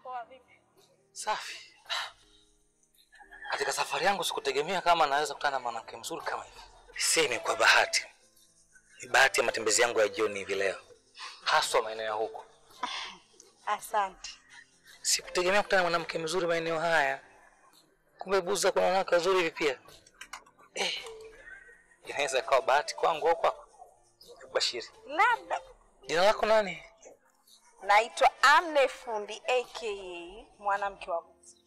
Poa vipi? Safi. Katika safari yangu sikutegemea kama naweza kukutana na mwanamke mzuri kama hivi. Si ni kwa bahati. Ni bahati ya matembezi yangu ya jioni hivi leo, haswa maeneo ya huko. Asante. Sikutegemea kukutana na mwanamke mzuri maeneo haya. Kumbe Buza kuna wanawake wazuri hivi pia. Eh, inaweza ikawa bahati kwangu au kwako. Bashiri, Labda jina lako nani? naitwa Amne Fundi aka mwanamke wa Buza.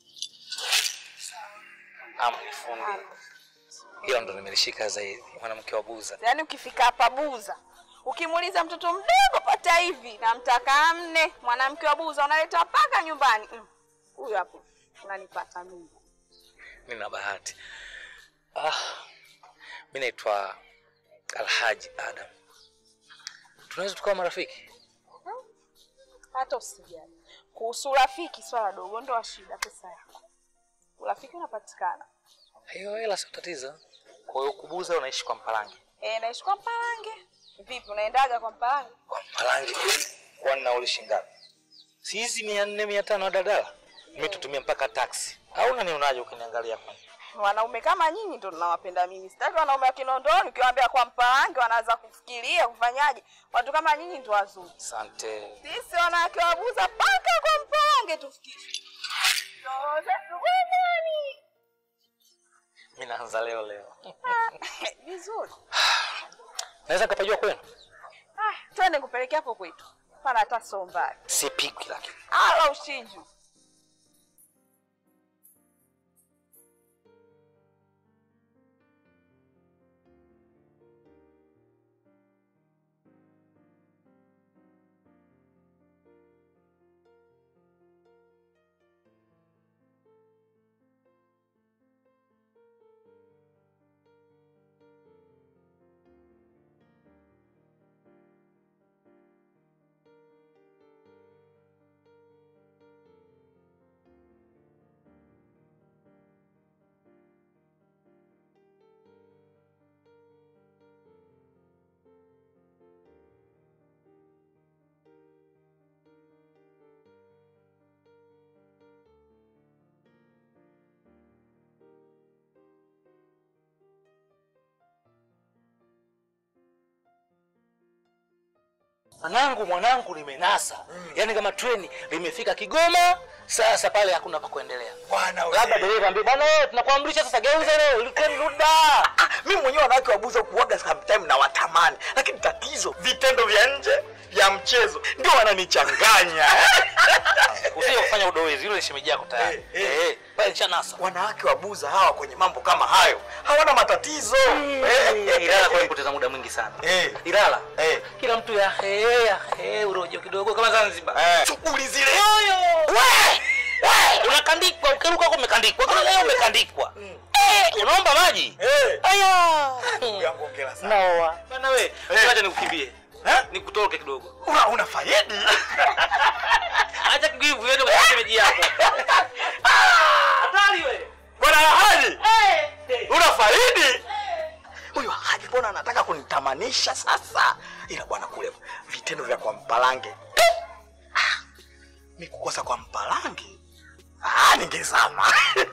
Amni Fundi. Hilo ndo nimelishika zaidi, mwanamke wa Buza. Yaani ukifika hapa Buza ukimuuliza mtoto mdogo pata hivi namtaka Amne mwanamke wa Buza unaleta mpaka nyumbani. Mm, Huyu hapo unanipata mimi. Nina bahati. Ah, mi naitwa Alhaji Adam. Tunaweza tukawa marafiki? Hata usijali. Kuhusu urafiki swala dogo ndo shida pesa yako. Urafiki unapatikana. Hiyo hela sio tatizo. Kwa hiyo kubuza unaishi kwa Mpalange. Eh, naishi kwa Mpalange. Vipi unaendaga kwa Mpalange? Kwa Mpalange. Kwani nauli shingapi? Si hizi mia nne mia tano dadala? Mi tutumie mpaka taksi. Au unanionaje ukiniangalia kwani? Wanaume kama nyinyi ndo ninawapenda mimi. Sitaki wanaume wa Kinondoni ukiwaambia kwa Mpalange wanaanza kufikiria kufanyaje. Watu kama nyinyi ndo wazuri. Asante. Sisi wanawake wabuza mpaka kwa Mpalange tufikishe. Roho zetu gongoni. Mi naanza leo leo. Vizuri. Naweza nikapajua kwenu? Ah, twende kupelekea hapo kwetu. Pana hata sio mbali. Sipiki lakini. Ala ushinju. Mwanangu, mwanangu limenasa. Yaani kama treni limefika Kigoma, sasa pale hakuna pa kuendelea. Bwana wewe. Labda dereva ambie bwana wewe tunakuamrisha sasa geuza leo, ili treni rudi da. mimi mwenyewe wanawake wabuza kuwaga sometime na watamani, lakini tatizo vitendo vya nje vya mchezo ndio wananichanganya. Usije kufanya udowezi, hilo ni shemeji yako tayari. Eh, eh. Eh, pale nishanasa. wanawake wabuza hawa kwenye mambo kama hayo hawana matatizo. Eh, Ilala kwa kupoteza muda mwingi sana. Eh. Ilala. Eh. Kila mtu ya he ya he urojo kidogo kama Zanzibar. Eh. Shughuli zile We! We! Unakandikwa, ukiruka huko umekandikwa. Kila leo umekandikwa. Eh, unaomba maji? Eh. Aya. yangu ongera sana. Naoa. Bana we, acha nikukimbie. Eh? Nikutoke kidogo. Una, una faidi Acha kigivu yende kwa shemeji yako. Hatari we. bwana Haji, Eh. una faidi huyu Haji, mbona anataka kunitamanisha sasa? Ila bwana kule vitendo vya kwa Mpalange Ah, mi kukosa kwa Mpalange ah, ningezama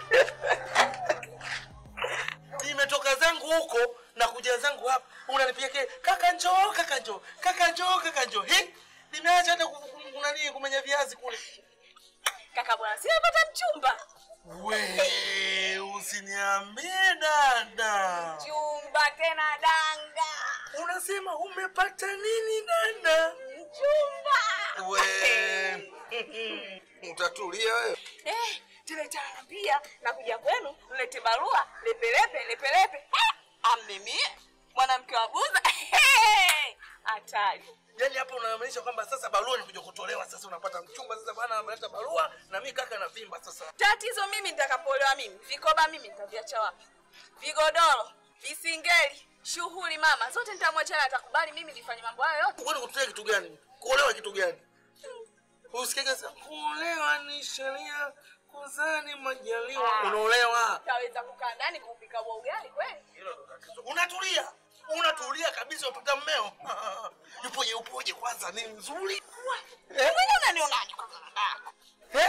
nimetoka zangu huko na kuja zangu hapa unanipiga ke kaka njoo kaka njoo kaka njoo kaka njoo hi nimeacha hata ku- ku- kunani kumenya viazi kule Kaka bwana, si napata mchumba. we usiniambie dada Chumba tena danga. unasema umepata nini dada Mchumba. we utatulia wewe Eh, tena itaambia nakuja kwenu nilete barua lepelepe lepelepe. Eh, amimie mwanamke wa buza. Hatari. yaani hapo unamaanisha kwamba sasa barua nikuja kutolewa sasa unapata mchumba sasa bwana ameleta barua na mi kaka na vimba sasa Tatizo mimi nitakapolewa mimi, vikoba mimi nitaviacha wapi? Vigodoro, visingeli, shughuli mama, zote nitamwachana, atakubali mimi nifanye mambo hayo yote. kwani kutulia kitu gani kuolewa kitu gani usikiaga sasa kuolewa ni sheria kuzaa ni majaliwa Ah. unaolewa Taweza kukaa ndani kupika bwa ugali kweli? unatulia unatulia kabisa upata mmeo yupoje upoje kwanza ni mzuri Wewe mwenyewe unanionaje kwa dada yako? Eh?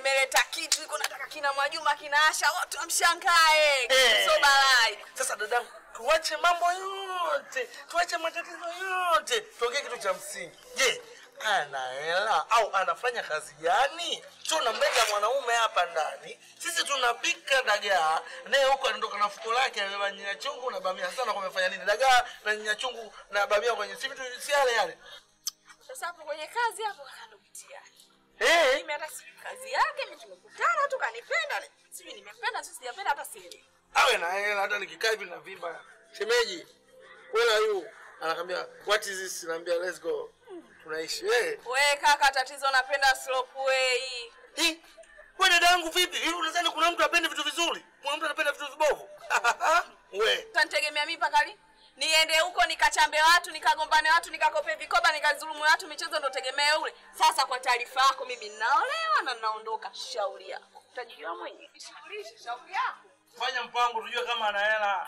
nimeleta kitu iko nataka kina Mwajuma kina Asha watu wamshangae. Eh. So balai. Sasa dadangu, tuache mambo yote, tuache matatizo yote, tuongee kitu cha msingi. Je, ana hela au anafanya kazi gani? Tunamleta mwanaume hapa ndani, sisi tunapika dagaa, naye huko anatoka na fuko lake amebeba nyanya chungu na bamia. Sasa nakuwa amefanya nini? Dagaa na nyanya chungu na bamia kwenye si vitu si yale yale. Sasa hapo kwenye kazi hapo kando mtihani. Eh, Mimi hata si kazi yake, mimi tumekutana tu kanipenda. Sijui nimependa, sisi sijapenda hata sielewi. awe na hela, hata nikikaa hivi na vimba. Shemeji, where are you? Anakwambia what is this? Naambia let's go. Tunaishi wewe. We kaka, tatizo napenda slope way. Hi, wewe dada yangu vipi? Hivi unadhani kuna mtu apende vitu vizuri? Kuna mtu anapenda vitu vibovu? we. Utanitegemea mimi mpaka lini? Niende huko nikachambe watu, nikagombane watu, nikakope vikoba, nikazulumu watu, michezo ndo tegemee ule. Sasa kwa taarifa yako, mimi ninaolewa na ninaondoka. Shauri yako, utajijua mwenyewe. Shaurishe, shauri yako. Fanya mpango tujue kama ana hela.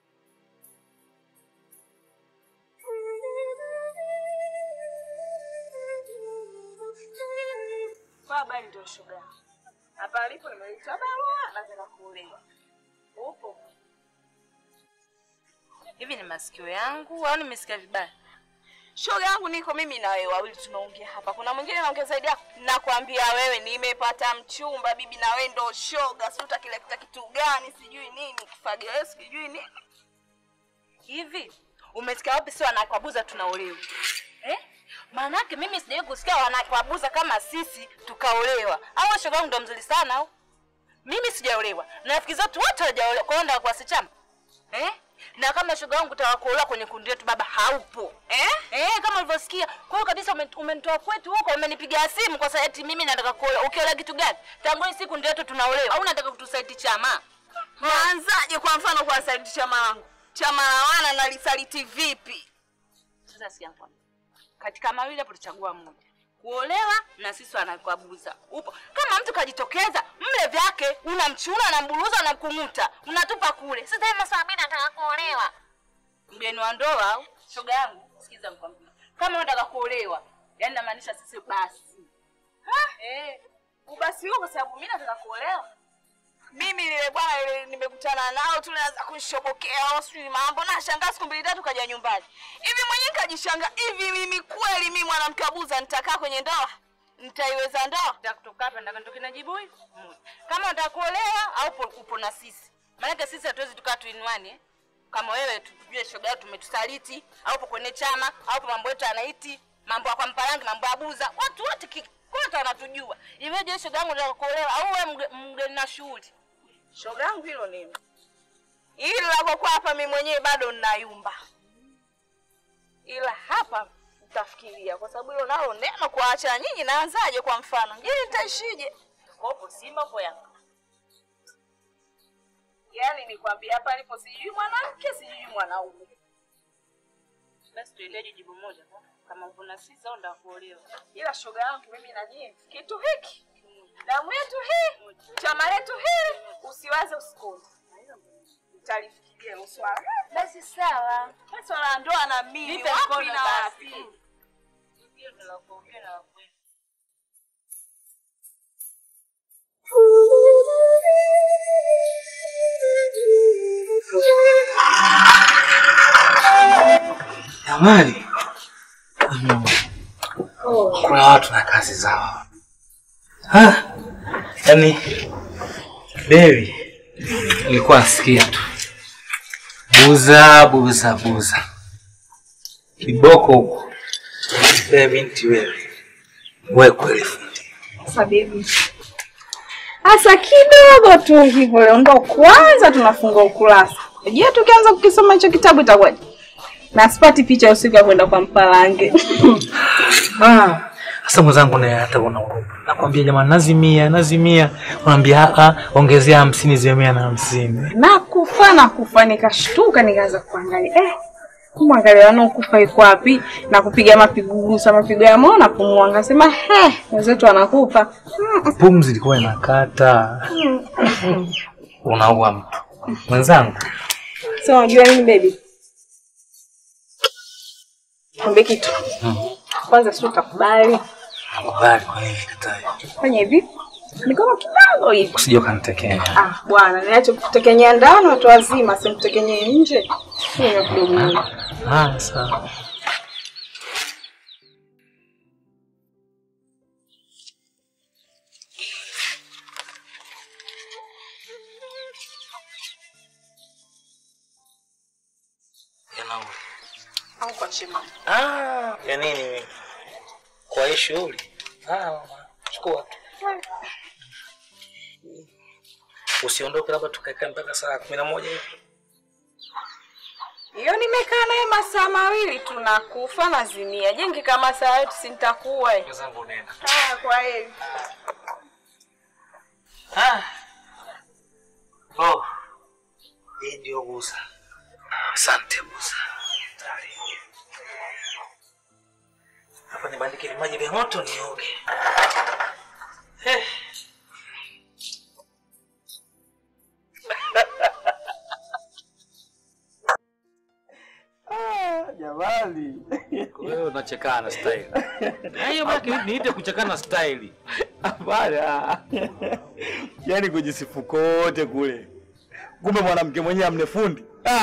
Kwa habari ndio shoga. Hapa alipo nimeleta barua, nataka kuolewa. Upo? Hivi ni masikio yangu au nimesikia vibaya? Shoga yangu niko mimi na wewe wawili tunaongea hapa. Kuna mwingine anaongea zaidi yako. Nakwambia wewe nimepata mchumba bibi na wewe ndo shoga. Si utakileta kitu gani sijui nini kifagio wewe sijui nini. Hivi umesikia wapi si wanakwabuza tunaolewa? Eh? Maanake mimi sijawahi kusikia wanakwabuza kama sisi tukaolewa. Au shoga yangu ndo mzuri sana au? Mimi sijaolewa. Na rafiki zetu wote hawajaolewa. Kwa hiyo ndo kwa sichama. Eh? Na kama shoga yangu utawakuolewa kwenye kundi letu baba haupo. Eh? Eh, kama ulivyosikia. Kwa hiyo kabisa umen- umenitoa kwetu huko, umenipigia simu kwa sababu eti mimi nataka kuolewa. Ukiolewa kitu gani? Tangu hii siku ndio yetu tunaolewa. Au unataka kutusaiti chama? Naanzaje kwa mfano kwa saliti chama langu? Chama la wana nalisaliti vipi? Sasa sikia nikwambie. Katika mawili hapo tuchagua moja. Kuolewa na sisi wanakwabuza. Upo. Kama mtu kajitokeza, mle vyake, unamchuna, unamburuza, unamkung'uta, unatupa kule. Sasa hivi masaa mimi nataka kuolewa. Mgeni wa ndoa au shoga yangu, sikiza nikwambie. Kama unataka kuolewa, yani namaanisha sisi basi. Ha? Eh. Ubasi huo kwa sababu mimi nataka kuolewa. Mimi lile bwana ile nimekutana nao tu naanza kunishobokea au sijui mambo na shangaa siku mbili tatu kaja nyumbani. Hivi mwenyewe kajishanga hivi mimi kweli mimi mwanamke abuza nitakaa kwenye ndoa? Nitaiweza ndoa? Nataka kutoka hapa nataka nitoke na jibu hili. Moja. Kama unataka kuolewa au upo, upo na sisi. Maana sisi hatuwezi tukaa tuinuane. eh. Kama wewe tujue shoga yetu tumetusaliti au upo kwenye chama au upo mambo yetu anaiti mambo ya kwa mparangi mambo ya buza watu wote ki- kote wanatujua. Iweje shoga yangu nataka kuolewa au wewe mge- mgeni na shughuli? Shoga yangu hilo nini? Ila kwa kwa hapa mimi mwenyewe bado ninayumba. Ila hapa nitafikiria kwa sababu hilo nalo neno kuacha nyinyi naanzaje kwa mfano? Je, nitaishije? Kopo Simba kwa Yanga. Yaani nikwambia hapa alipo sijui mwanamke sijui mwanaume. Basi tuendeje jibu moja kama upo na sisi au ndio kuolewa. Ila shoga yangu mimi na nyinyi kitu hiki damu yetu hii chama letu hii usiwaze usikonde. Utalifikiria hilo swala. Basi sawa. Basi swala la ndoa na mimi Nipe wapi mkono na wapi? basi. Hiyo ndio la kuongea na la kweli. Jamani, mm, kuna watu na kazi zao. Ha? Yaani Dewi nilikuwa nasikia tu buza buza buza kiboko huko. Wewe binti wewe, wewe kweli fundi. Sasa bibi, hasa kidogo tu hivyo, leo ndo kwanza tunafungua ukurasa. Je, tukianza kukisoma hicho kitabu itakuwaje? Na sipati picha usiku ya kwenda kwa Mpalange. Ah, Sasa mwenzangu naye hata una huruma. Nakwambia jamani, nazimia nazimia, unaambia a ongezea hamsini ziwe mia na hamsini. na kufa na kufa, nikashtuka nikaanza kuangalia eh, kumwangalia wanaokufa iko wapi, na kupiga mapigugusa mapigo ya moyo na pumua, ngasema he, wenzetu wanakufa Pumzi ilikuwa inakata. Unaua mtu mwenzangu. So unajua nini baby? Kumbe kitu. Kwanza si utakubali. Nakubali kwa nini katai. Fanya hivi. Ni kama kidogo hivi. Usije ukanitekenya. Ah, bwana, niache kutekenyea ndani watu wazima, simtekenyee nje. Hiyo kidogo. hiyo. Ah, sawa. Ya nauli. Au kwa chema. Ah, ya nini? Kwa hii shughuli. Ah, mama, chukua tu. Usiondoke labda tukaekae mpaka saa kumi na moja hivi. Hiyo nimekaa naye masaa mawili tunakufa nazimia. Je, ngikaa masaa yote si nitakuwa. eh? Zangu nenda. Haya, kwa heri. Ah. Oh. Hii ndio Buza. Asante Buza. Tari. Hapa nibandike vimaji vya moto nioge. Eh. Jamani. Wewe unachekana style. Hiyo baki niite kuchekana style. Hapana. Yaani kujisifu kote kule. Kumbe mwanamke mwenyewe amnefundi.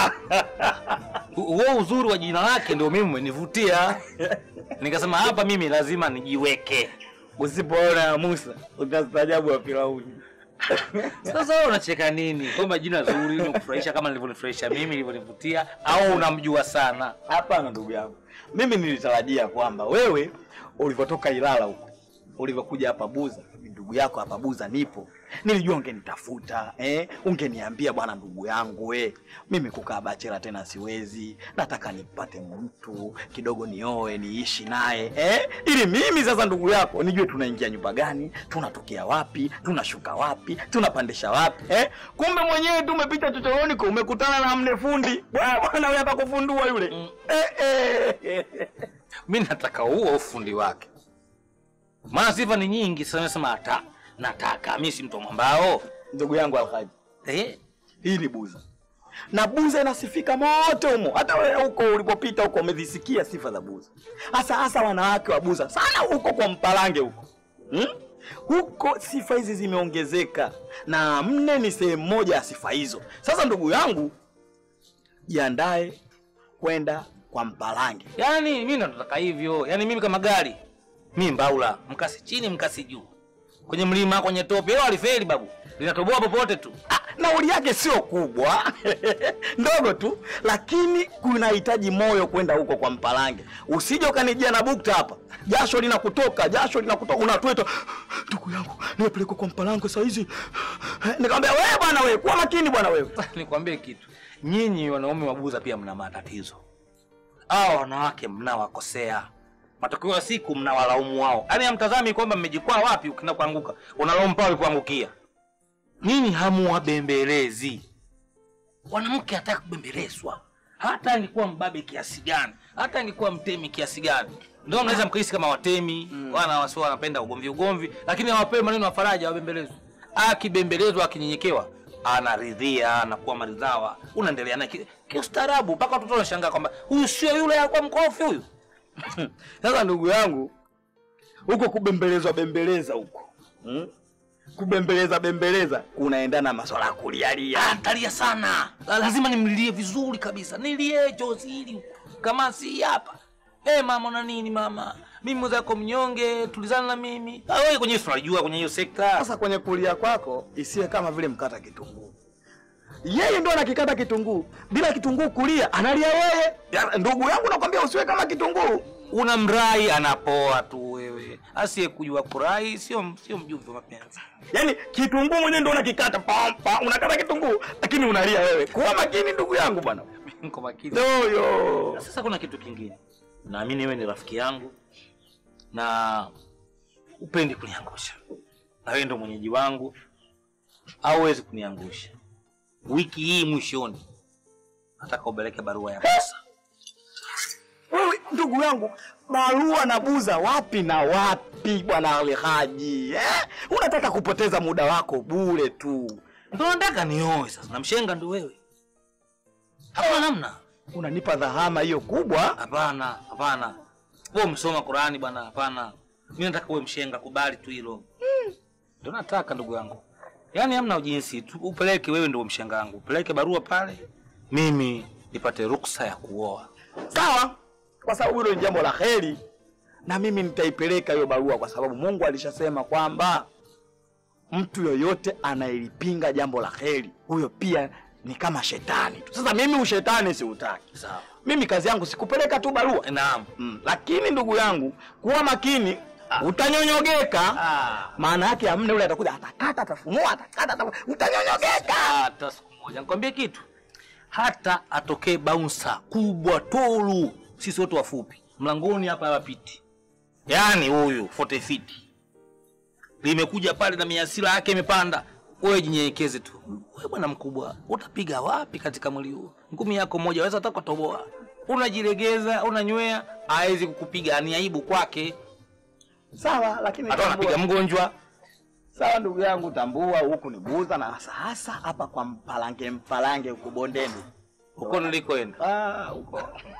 Huo uzuri wa jina lake ndio mimi umenivutia. Nikasema hapa mimi lazima nijiweke. Usipoona ya Musa utastaajabu wa Firauni. Sasa wewe unacheka nini? Kwamba jina zuri linakufurahisha kama nilivyonifurahisha mimi nilivyonivutia au unamjua sana? Hapana ndugu yangu, mimi nilitarajia kwamba wewe ulivyotoka Ilala huko ulivyokuja hapa Buza, ndugu yako hapa Buza nipo, nilijua ungenitafuta eh, ungeniambia bwana, ndugu yangu we, mimi kukaa bachela tena siwezi, nataka nipate mtu kidogo nioe niishi naye eh, ili mimi sasa ndugu yako nijue tunaingia nyumba gani, tunatokea wapi, tunashuka wapi, tunapandisha wapi eh. Kumbe mwenyewe tu umepita chochoroni kwa umekutana na mne fundi Bwana, bwana wewe hapa kufundua yule Mm. eh, eh. Mimi nataka huo ufundi wake. Maana sifa ni nyingi, sasa nasema hata nataka mimi si mtu wa mwambao. Ndugu yangu Alhaji, Eh? hii ni Buza na Buza inasifika moto humo. Hata wewe huko ulipopita huko umezisikia sifa za Buza, hasa hasa wanawake wa Buza sana huko kwa Mpalange huko hmm? Huko sifa hizi zimeongezeka na mne ni sehemu moja ya sifa hizo. Sasa ndugu yangu, jiandae kwenda kwa Mpalange. Yaani mimi ndo nataka hivyo. Yaani mimi kama gari. Mimi mbaula, mkasi chini, mkasi juu. Kwenye mlima, kwenye tope, hilo alifeli babu. Linatoboa popote tu. Ah, nauli yake sio kubwa ndogo tu, lakini kunahitaji moyo kwenda huko kwa Mpalange. Usije ukanijia na bukta hapa, jasho linakutoka, jasho linakutoka, unatweta, ndugu yangu, nimepelekwa kwa Mpalange saa hizi. Nikamwambia wewe bwana, wewe kuwa makini bwana, wewe Nikwambie kitu, nyinyi wanaume wabuza pia mna matatizo. Hao wanawake mnawakosea, matokeo ya siku mnawalaumu wao. Yaani hamtazami kwamba mmejikwaa wapi, ukienda kuanguka unalaumu pale kuangukia. Nyinyi hamuwabembelezi. Mwanamke hataki kubembelezwa, hata angekuwa mbabe kiasi gani, hata angekuwa mtemi kiasi gani. Ndio mnaweza mkahisi kama watemi wana wasio wanapenda ugomvi ugomvi, lakini hawapewi maneno ya faraja, hawabembelezwi. Akibembelezwa, akinyenyekewa, anaridhia, anakuwa maridhawa, unaendelea naye ki- kiustaarabu, mpaka watoto wanashangaa kwamba huyu sio yule alikuwa mkorofi huyu. sasa ndugu yangu, huko kubembelezwa bembeleza huko hmm? kubembeleza bembeleza kunaendana na maswala ya kulialia. Ah, ntalia sana, La- lazima nimlilie vizuri kabisa, nilie chozi hili kama si hapa. Eh mama, una nini mama? Mimi mwenzako mnyonge, tulizana na mimi. Ah, wewe kwenye hiyo tunajua kwenye hiyo sekta. Sasa kwenye kulia kwako isiwe kama vile mkata kitunguu. Yeye ndo anakikata kitunguu, bila kitunguu kulia analia yeye. Ya, ndugu yangu nakwambia usiwe kama kitunguu. Una mrai anapoa tu wewe. Asiye kujua kurai sio sio mjumbe wa mapenzi. Yaani kitunguu mwenyewe ndo unakikata pa, pa, unakata kitunguu lakini unalia wewe. Kuwa makini ndugu yangu bwana. Niko makini. Doyo. Sasa kuna kitu kingine. Naamini wewe ni rafiki yangu na upendi kuniangusha. Na wewe ndo mwenyeji wangu. Hauwezi kuniangusha. Wiki hii mwishoni nataka ubeleke barua ya pesa. Wewe ndugu yangu, barua na buza wapi na wapi bwana Alhaji? Eh? Unataka kupoteza muda wako bure tu. Ndio nataka nioe sasa. Na mshenga ndo wewe. Hapana namna. Unanipa dhahama hiyo kubwa. Hapana, hapana. Wewe umesoma Qurani bwana, hapana. Mimi nataka uwe mshenga, kubali tu hilo. Ndio nataka ndugu yangu. Yaani hamna jinsi tu upeleke wewe ndio mshanga wangu. Upeleke barua pale. Mimi nipate ruksa ya kuoa. Sawa, kwa sababu hilo ni jambo la heri, na mimi nitaipeleka hiyo barua, kwa sababu Mungu alishasema kwamba mtu yoyote anayelipinga jambo la heri, huyo pia ni kama shetani tu. Sasa mimi ushetani siutaki. Sawa. Mimi kazi yangu sikupeleka tu barua Naam. mm. Lakini ndugu yangu, kuwa makini, utanyonyogeka. Ah. Maana yake amne ule atakuja atakata, atafunua, atakata, atafunua. utanyonyogeka. Hata siku moja. Nikwambie kitu. Hata atokee bouncer kubwa tolu, sisi wote wafupi. Mlangoni hapa hawapiti. Yaani huyu 40 feet. Limekuja pale na miasira yake imepanda. Wewe jinyenyekeze tu. Wewe bwana mkubwa, utapiga wapi katika mwili huu? Ngumi yako moja waweza hata kutoboa. Unajilegeza, unanywea, hawezi kukupiga, ni aibu kwake. Sawa, lakini Hata tambua- unapiga mgonjwa. Sawa ndugu yangu, tambua huku ni buza, na hasa hasa hapa kwa mpalange mpalange huku bondeni Huko nilikoenda. Ah, huko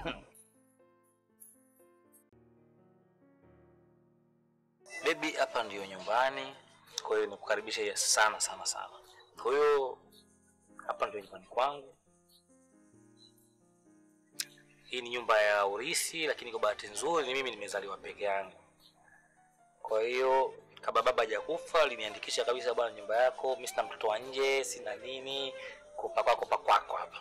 Baby, hapa ndiyo nyumbani, kwa hiyo nikukaribisha sana sana sana. Kwa hiyo hapa ndio nyumbani kwangu. Hii ni nyumba ya urisi, lakini kwa bahati nzuri ni mimi nimezaliwa peke yangu. Kwa hiyo kabla baba hajakufa aliniandikisha kabisa, bwana, nyumba yako, mimi sina mtoto wa nje, sina nini, kopa kwako pa kwako hapa.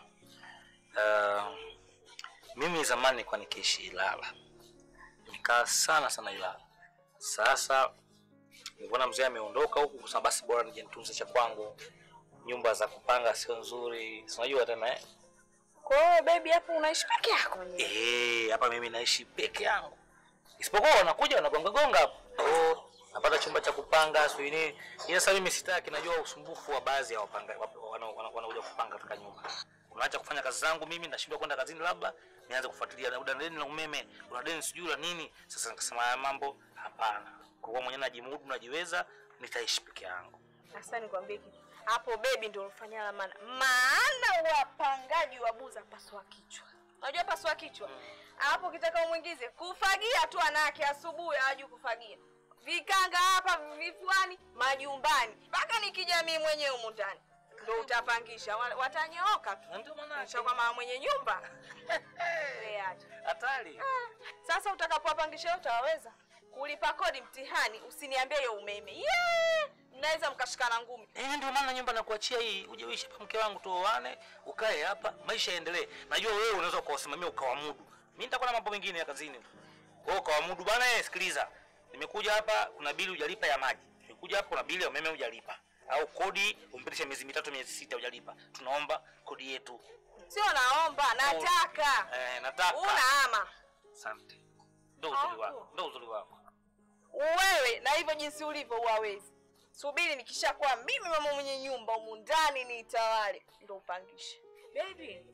Uh, mimi zamani nilikuwa nikiishi Ilala, nikaa sana sana Ilala. Sasa nilipoona mzee ameondoka huku, kusema basi bora nije nitunze cha kwangu. Nyumba za kupanga sio nzuri, si unajua tena eh? Kwa hiyo baby, hapo unaishi peke yako mwenyewe? Eh, hapa mimi naishi peke yangu, isipokuwa wanakuja wanagonga gonga hapo, oh, napata chumba cha kupanga sio nini. Ila sasa mimi sitaki, najua usumbufu wa baadhi ya wapanga wap- wana- wana- wanakuja kupanga katika nyumba. Unaacha kufanya kazi zangu mimi, nashindwa kwenda kazini, labda nianze kufuatilia na una deni la umeme, una deni sijui la nini. Sasa nikasema haya mambo hapana, kwa kuwa mwenyewe najimudu, najiweza, nitaishi peke yangu. Sasa nikwambie kitu hapo, baby ndio ulifanya la maana, maana wapangaji wa buza pasua kichwa. Unajua pasua kichwa hapo, ukitaka umwingize kufagia tu, anake asubuhi hawajui kufagia, vikanga hapa vifuani, majumbani, mpaka nikija mimi mwenyewe humu ndani ndo utapangisha, Wa- watanyooka tu. Na ndio maana Kisha kwa mama mwenye nyumba Wewe acha. hatari. Sasa utakapowapangisha utawaweza kulipa kodi mtihani, usiniambie hiyo umeme. Yeah! Mnaweza mkashikana ngumi. Eh, ndio maana nyumba nakuachia hii, uje uishi hapa mke wangu, tuoane, ukae hapa, maisha yaendelee. Najua wewe unaweza ukawasimamia ukawamudu, mimi nitakuwa na mambo mengine ya kazini tu. Wewe ukawamudu bana. Eh, sikiliza, nimekuja hapa, kuna bili hujalipa ya maji, nimekuja hapa, kuna bili ya umeme hujalipa, au kodi umpitishe miezi mitatu miezi sita hujalipa. Tunaomba kodi yetu. Sio naomba, nataka. Eh, nataka. Unaama. Asante. Ndio uzuri wako, ndio uzuri wako. Wewe na hivyo jinsi ulivyo huwawezi. Subiri nikishakuwa mimi mama mwenye nyumba humu ndani niitawale ndo upangishe. Baby.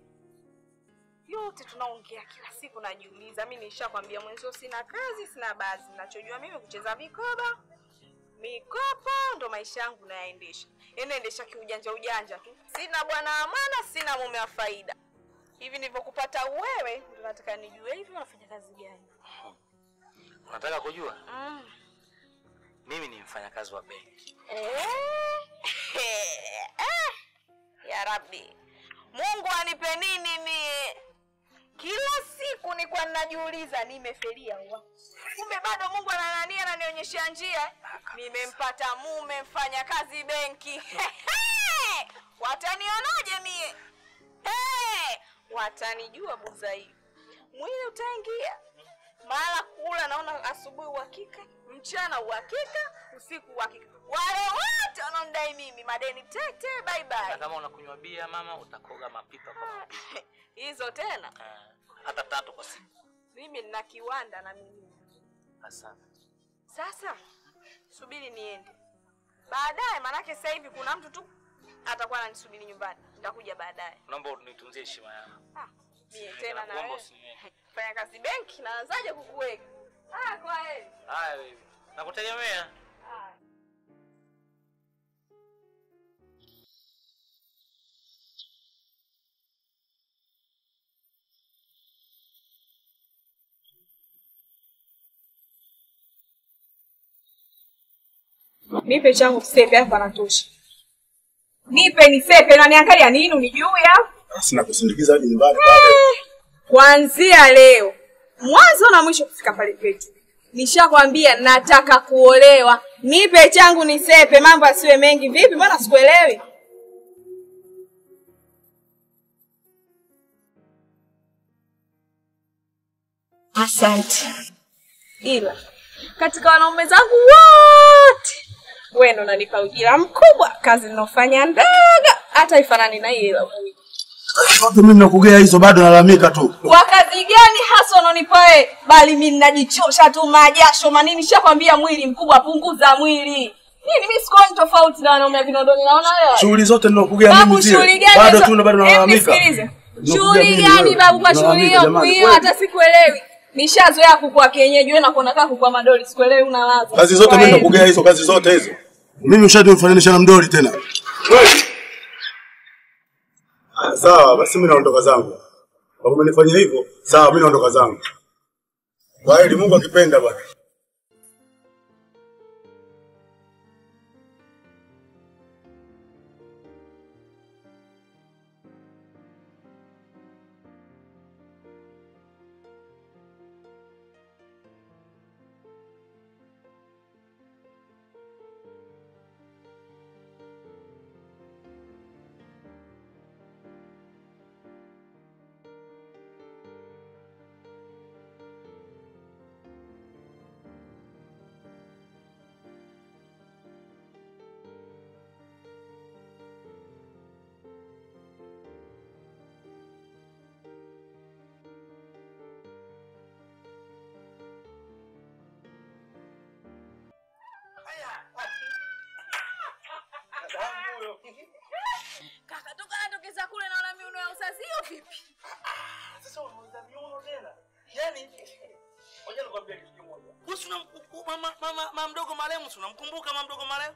Yote tunaongea kila siku najiuliza. Mimi nishakwambia mwenzio sina kazi, sina bazi. Ninachojua mimi kucheza vikoba. Mikopo ndo maisha yangu nayaendesha. Yaani naendesha kiujanja ujanja tu. Sina bwana wa maana, sina mume wa faida. Hivi nilivyokupata wewe ndo nataka nijue hivi unafanya kazi gani? Unataka kujua? Mm. Mimi ni mfanyakazi wa benki. Eh, eh, ya Rabbi, Mungu anipe nini mie? Kila siku nilikuwa ninajiuliza nimefelia wapi? Kumbe bado Mungu ananania ananionyesha njia. Nimempata mume mfanya kazi benki. Watanionaje mie? Eh, watanijua buza hii. Mwili utaingia mara kula naona asubuhi uhakika, mchana uhakika, usiku uhakika. Wale wote wanaondai mimi madeni tete, bye Na bye. kama unakunywa bia mama, utakoga mapipa kwa mapipa. Hizo tena, Eh, hata tatu kwa siku. mimi nina kiwanda na mimi. Asante. Sasa subiri niende baadaye, manake sasa hivi kuna mtu tu atakuwa ananisubiri nyumbani, nitakuja baadaye. Naomba unitunzie heshima yangu. Ah, mie tena na Nakuomba wewe usini- fanya kazi benki, naanzaje kukuweka? Ah, kwa heri. Haya baby. Nakutegemea. Ah. Nipe changu kisepe hapo anatosha. Nipe nisepe na niangalia nini unijui hapo? Sina kusindikiza hadi nyumbani pale. Kuanzia leo mwanzo na mwisho kufika pale kwetu, nishakwambia nataka kuolewa. Nipe changu nisepe, mambo asiwe mengi. Vipi, mbona sikuelewi? Asante, ila katika wanaume zangu wote wewe ndo unanipa ujira mkubwa. Kazi ninofanya ndogo, hata ifanani na hiyo ila Watu mimi nakugea hizo bado nalalamika tu. kwa kazi gani hasa unanipa wewe? Bali mimi ninajichosha tu majasho manini, nishakwambia mwili mkubwa, punguza mwili. Nini mimi sikuoni tofauti na wanaume wa Kinondoni, naona wewe. Shughuli zote ninakugea Babu, mimi shughuli zile. gani Bado hizo? tu na bado Hebu nalalamika. nisikilize. Unakuja Shughuli mimi gani wewe. babu kwa shughuli Nalalamika hiyo jamani, hiyo kweli. hata sikuelewi. Nishazoea kukua kienyeji, wewe nakuona kama kukua madoli, sikuelewi unalaza. Kazi zote mimi nakugea hizo kazi zote hizo. Mimi ushatimfananisha na mdoli tena. Wewe. Ah, Sawa, basi mimi naondoka zangu. Kama umenifanyia hivyo, sawa mimi naondoka zangu. Kwa heri Mungu akipenda bwana. Kaka toka natokeza kule naona miuno ya uzazi hiyo vipi? Sasa unauza miuno tena. Yaani ngoja nikwambie kitu kimoja. Wewe una mama mama mama mdogo marehemu, si unamkumbuka mama mdogo marehemu?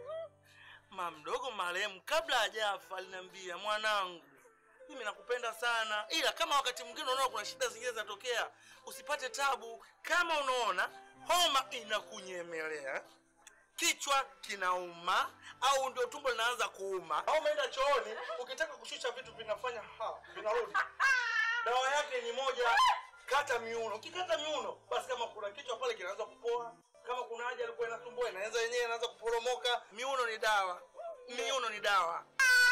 Mama mdogo marehemu kabla hajafa aliniambia mwanangu, mimi nakupenda sana, ila kama wakati mwingine unaona kuna shida zingine zinatokea, usipate tabu. Kama unaona homa inakunyemelea, kichwa kinauma au ndio tumbo linaanza kuuma au umeenda chooni, ukitaka kushusha vitu vinafanya ha, vinarudi. Dawa yake ni moja, kata miuno. Ukikata miuno, basi kama kuna kichwa pale kinaanza kupoa, kama kuna haja alikuwa inasumbua inaanza yenyewe inaanza kuporomoka. Miuno ni dawa, miuno ni dawa.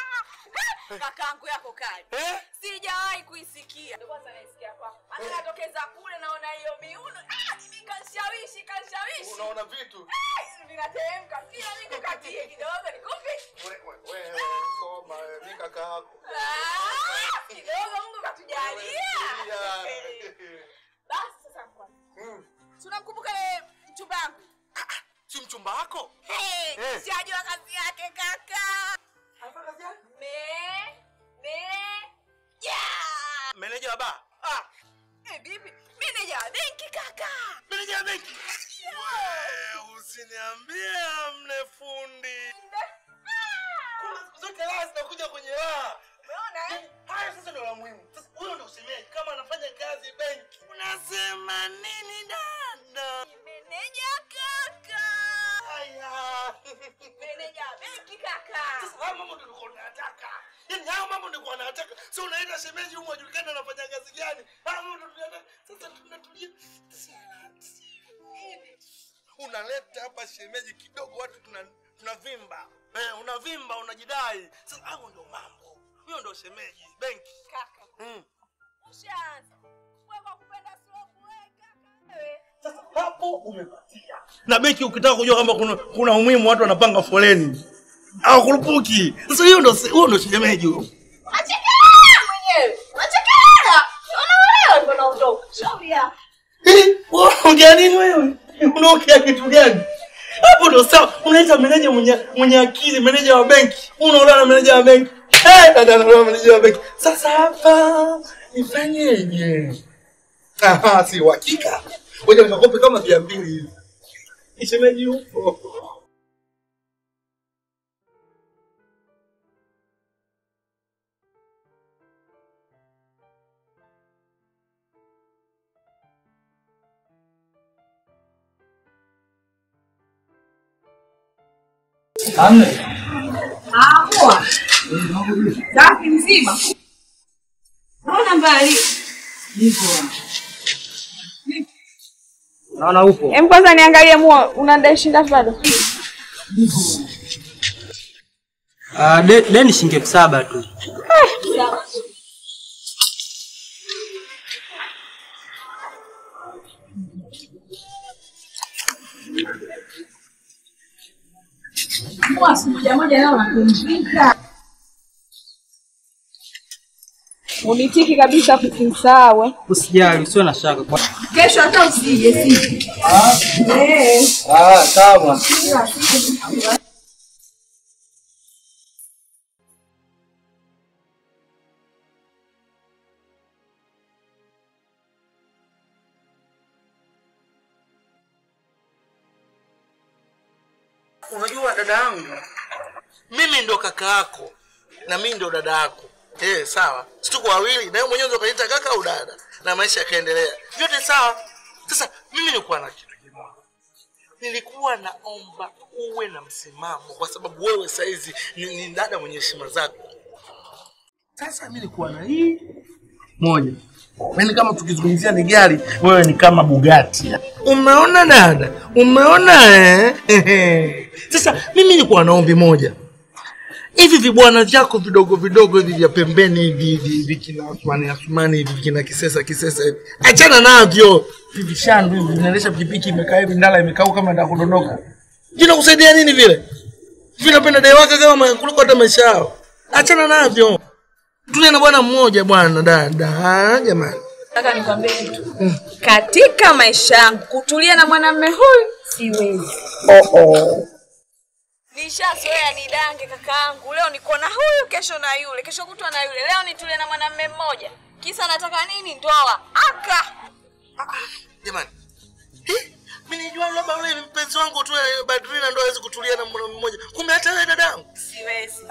Kakaangu yako kali. Eh? Sijawahi kuisikia. Ndio kwanza naisikia kwako. Hata natokeza kule naona hiyo miuno. Ah, mimi kanishawishi, kanishawishi. Unaona vitu Ah, Vinateremka kila niko katie kidogo nikupe. wewe wewe wewe, soma wewe, mimi kaka yako. Ah, kidogo Mungu katujalia. Tulia. Basi sasa kwa. Mm. Tunamkumbuka yule mchumba wangu. Si mchumba wako? Hey, Eh. sijajua kazi yake kaka. Anafanya kazi gani? Me, me, yeah. Meneja wa baa. Ah, Eh, bibi, meneja wa benki kaka. meneja wa benki. Wewe usiniambie mne fundi. Kuna siku zote raha zinakuja kwenye raha. Umeona eh? Haya sasa ndio la muhimu. Sasa huyo ndio usemaji kama anafanya kazi benki. Unasema nini dada? Meneja kaka. Haya. Meneja wa benki kaka. Sasa haya mambo ndio nilikuwa nataka. Yaani haya mambo nilikuwa nataka. Sio unaenda shemeji huko ajulikane anafanya kazi gani. Haya mambo ndio tunataka. Sasa tunatulia. Unaleta hapa shemeji kidogo watu tuna tunavimba. Eh, unavimba unajidai. Sasa hapo ndio mambo. Huyo ndio shemeji benki. Kaka. Mm. Ushaanza. Wewe kwa kupenda slope wewe kaka. Wewe. Sasa hapo umepatia. Na benki ukitaka kujua kama kuna, kuna umuhimu watu wanapanga foleni au kurupuki. Sasa hiyo ndio huyo ndio shemeji huyo. Unachekelea mwenyewe. Unachekelea. Unaolewa ndio naondoka. Shauri yako. Eh, wewe unaongea nini wewe? Unaongea kitu gani? Hapo ndio sawa. Unaita meneja mwenye mwenye akili, meneja wa benki. Unaolewa na meneja wa benki. Eh, dada anaolewa na meneja wa benki. Sasa hapa nifanyeje? Aha, si uhakika. Ngoja nikakope kama mia mbili hivi. Shemeji yupo. Ah, poa. Safi mzima. Mbona mbali? Naona upo. Em, kwanza niangalie mua, unadai shilingi ngapi bado? Ah, de- deni shilingi elfu saba tu. Mua siku moja moja leo napumzika. Unitiki kabisa kusimsahau. eh. Usijali, usiwe na shaka. Kwa... Kesho hata usije sisi. Eh. Ah, sawa. Unajua dada yangu, mimi ndo kaka yako na mimi ndo dada yako. Eh, sawa. Si tuko wawili na wewe mwenyewe ndo kaniita kaka au dada na maisha yakaendelea. Vyote sawa. Sasa mimi nilikuwa na kitu kimoja. Nilikuwa naomba uwe na msimamo kwa sababu wewe saizi ni, ni dada mwenye heshima zako. Sasa mimi nilikuwa na hii moja. Yaani kama tukizungumzia ni gari, wewe ni kama Bugatti. Umeona dada? Umeona eh? Sasa mimi nilikuwa na ombi moja. Hivi vibwana vyako vidogo vidogo hivi vya pembeni hivi hivi hivi kina Athmani Athmani hivi kina Kisesa Kisesa hivi. Achana navyo. Hivi vishandu hivi vinaendesha pikipiki imekaa hivi ndala imekaa kama inataka kudondoka. Vina kusaidia nini vile? Vinapenda dai wake kama kuliko hata maisha yao. Achana navyo. Tulia na bwana mmoja bwana dada, jamani. Nataka nikwambie kitu. Katika maisha yangu kutulia na mwanamume huyu siwezi. Oh oh. Nishazoea nidange kakaangu. Leo niko na huyu, kesho na yule, kesho kutwa na yule. Leo nitulie na mwanamume mmoja. Kisa nataka nini? Ndoa. Aka. Jamani. Eh, Mimi nijua labda yule ni mpenzi wangu tu eh, Badrina ndo hawezi kutulia na mwanaume mmoja. Kumbe hata wewe dadangu. Siwezi.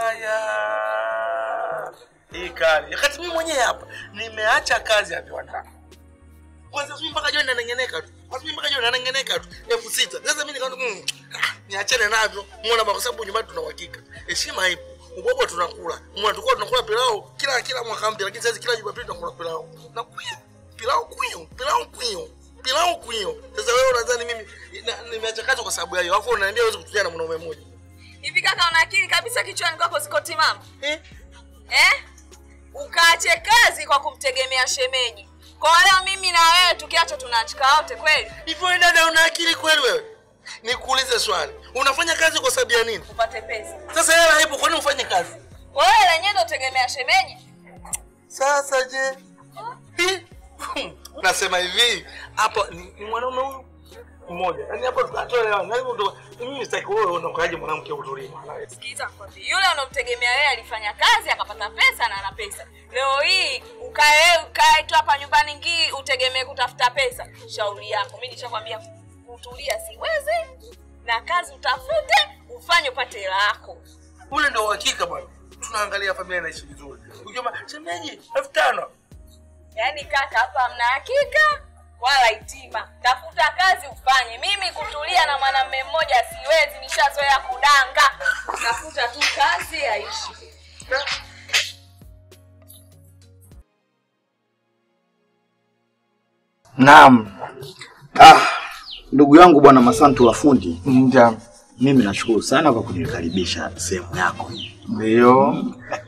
Haya. Hii kali. Wakati mimi mwenyewe hapa nimeacha kazi ya viwanda. Kwanza sisi mpaka jioni nanengeneka tu. Sisi mpaka jioni nanengeneka tu. Elfu sita. Sasa mimi nikaona mm, ah, niachane navyo. Muona kwa sababu nyumbani tuna uhakika. Heshima ipo. Ubwabwa tunakula. Mwana tulikuwa tunakula pilau kila kila mwaka mpya lakini sasa kila Jumapili tunakula pilau. Na kuya. Pilau kuyo. Pilau kuyo. Pilau kuyo. Sasa wewe unadhani mimi na- nimeacha kazi kwa sababu ya hiyo. Alafu unaniambia huwezi kutulia na mwanaume mmoja. Hivi kaka una akili kabisa kichwani kwako ziko timamu? Eh? Eh? Ukaache kazi kwa kumtegemea shemeji. Kwa leo mimi na wewe tukiacha tunaachika wote kweli? Hivyo wewe dada una akili kweli wewe? Nikuulize swali. Unafanya kazi kwa sababu ya nini? Upate pesa. Sasa hela haipo, kwa nini ufanye kazi? Kwa hiyo lenyewe ndo tegemea shemeji. Sasa je? Hi? Nasema hivi, hapa ni, ni mwanaume huyu mmoja. Yaani hapa tunatoa Yaani ndo mimi sitaki wewe unakaje mwanamke utulie mwanawe. Sikiliza nikwambie, yule unomtegemea wewe alifanya kazi akapata pesa na ana pesa. Leo hii ukae ukae tu hapa nyumbani ngii utegemee kutafuta pesa. Shauri yako. Mimi nishakwambia kutulia siwezi. Na kazi utafute, ufanye upate hela yako. Ule ndio uhakika bwana. Tunaangalia familia inaishi vizuri. Ukisema shemeji elfu tano Yaani kaka, hapa hamna hakika wala hitima. Tafuta kazi ufanye. Mimi kutulia na mwanamume mmoja siwezi, nishazoea kudanga. Tafuta tu kazi aishi. Naam. Ah, ndugu yangu bwana Masantu la fundi, Ndio. mimi nashukuru sana kwa kunikaribisha sehemu yako hii. Ndio.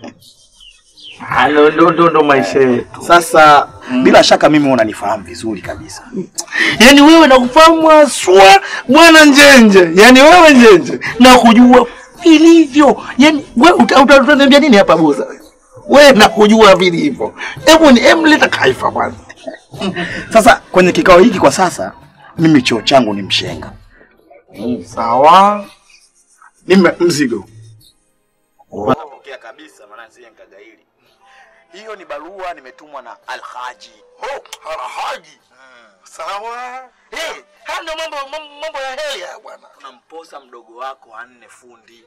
Halo ndo ndo ndo maisha yetu. Sasa bila shaka mimi unanifahamu vizuri kabisa. Yaani wewe nakufahamu haswa bwana Njenje. Yaani wewe Njenje na kujua vilivyo. Yaani wewe uta- uta- utaniambia nini hapa boza? Wewe nakujua vilivyo. Hebu ni hebu leta kaifa bwana. Sasa kwenye kikao hiki kwa sasa mimi cheo changu ni mshenga. Sawa. Mimi mzigo. Unapokea kabisa maana sije nikagaili. Hiyo ni barua nimetumwa na Alhaji. Oh, Alhaji. Sawa. Eh, haya ndio mambo mambo- mambo ya heli haya bwana. Tunamposa mdogo wako anne fundi.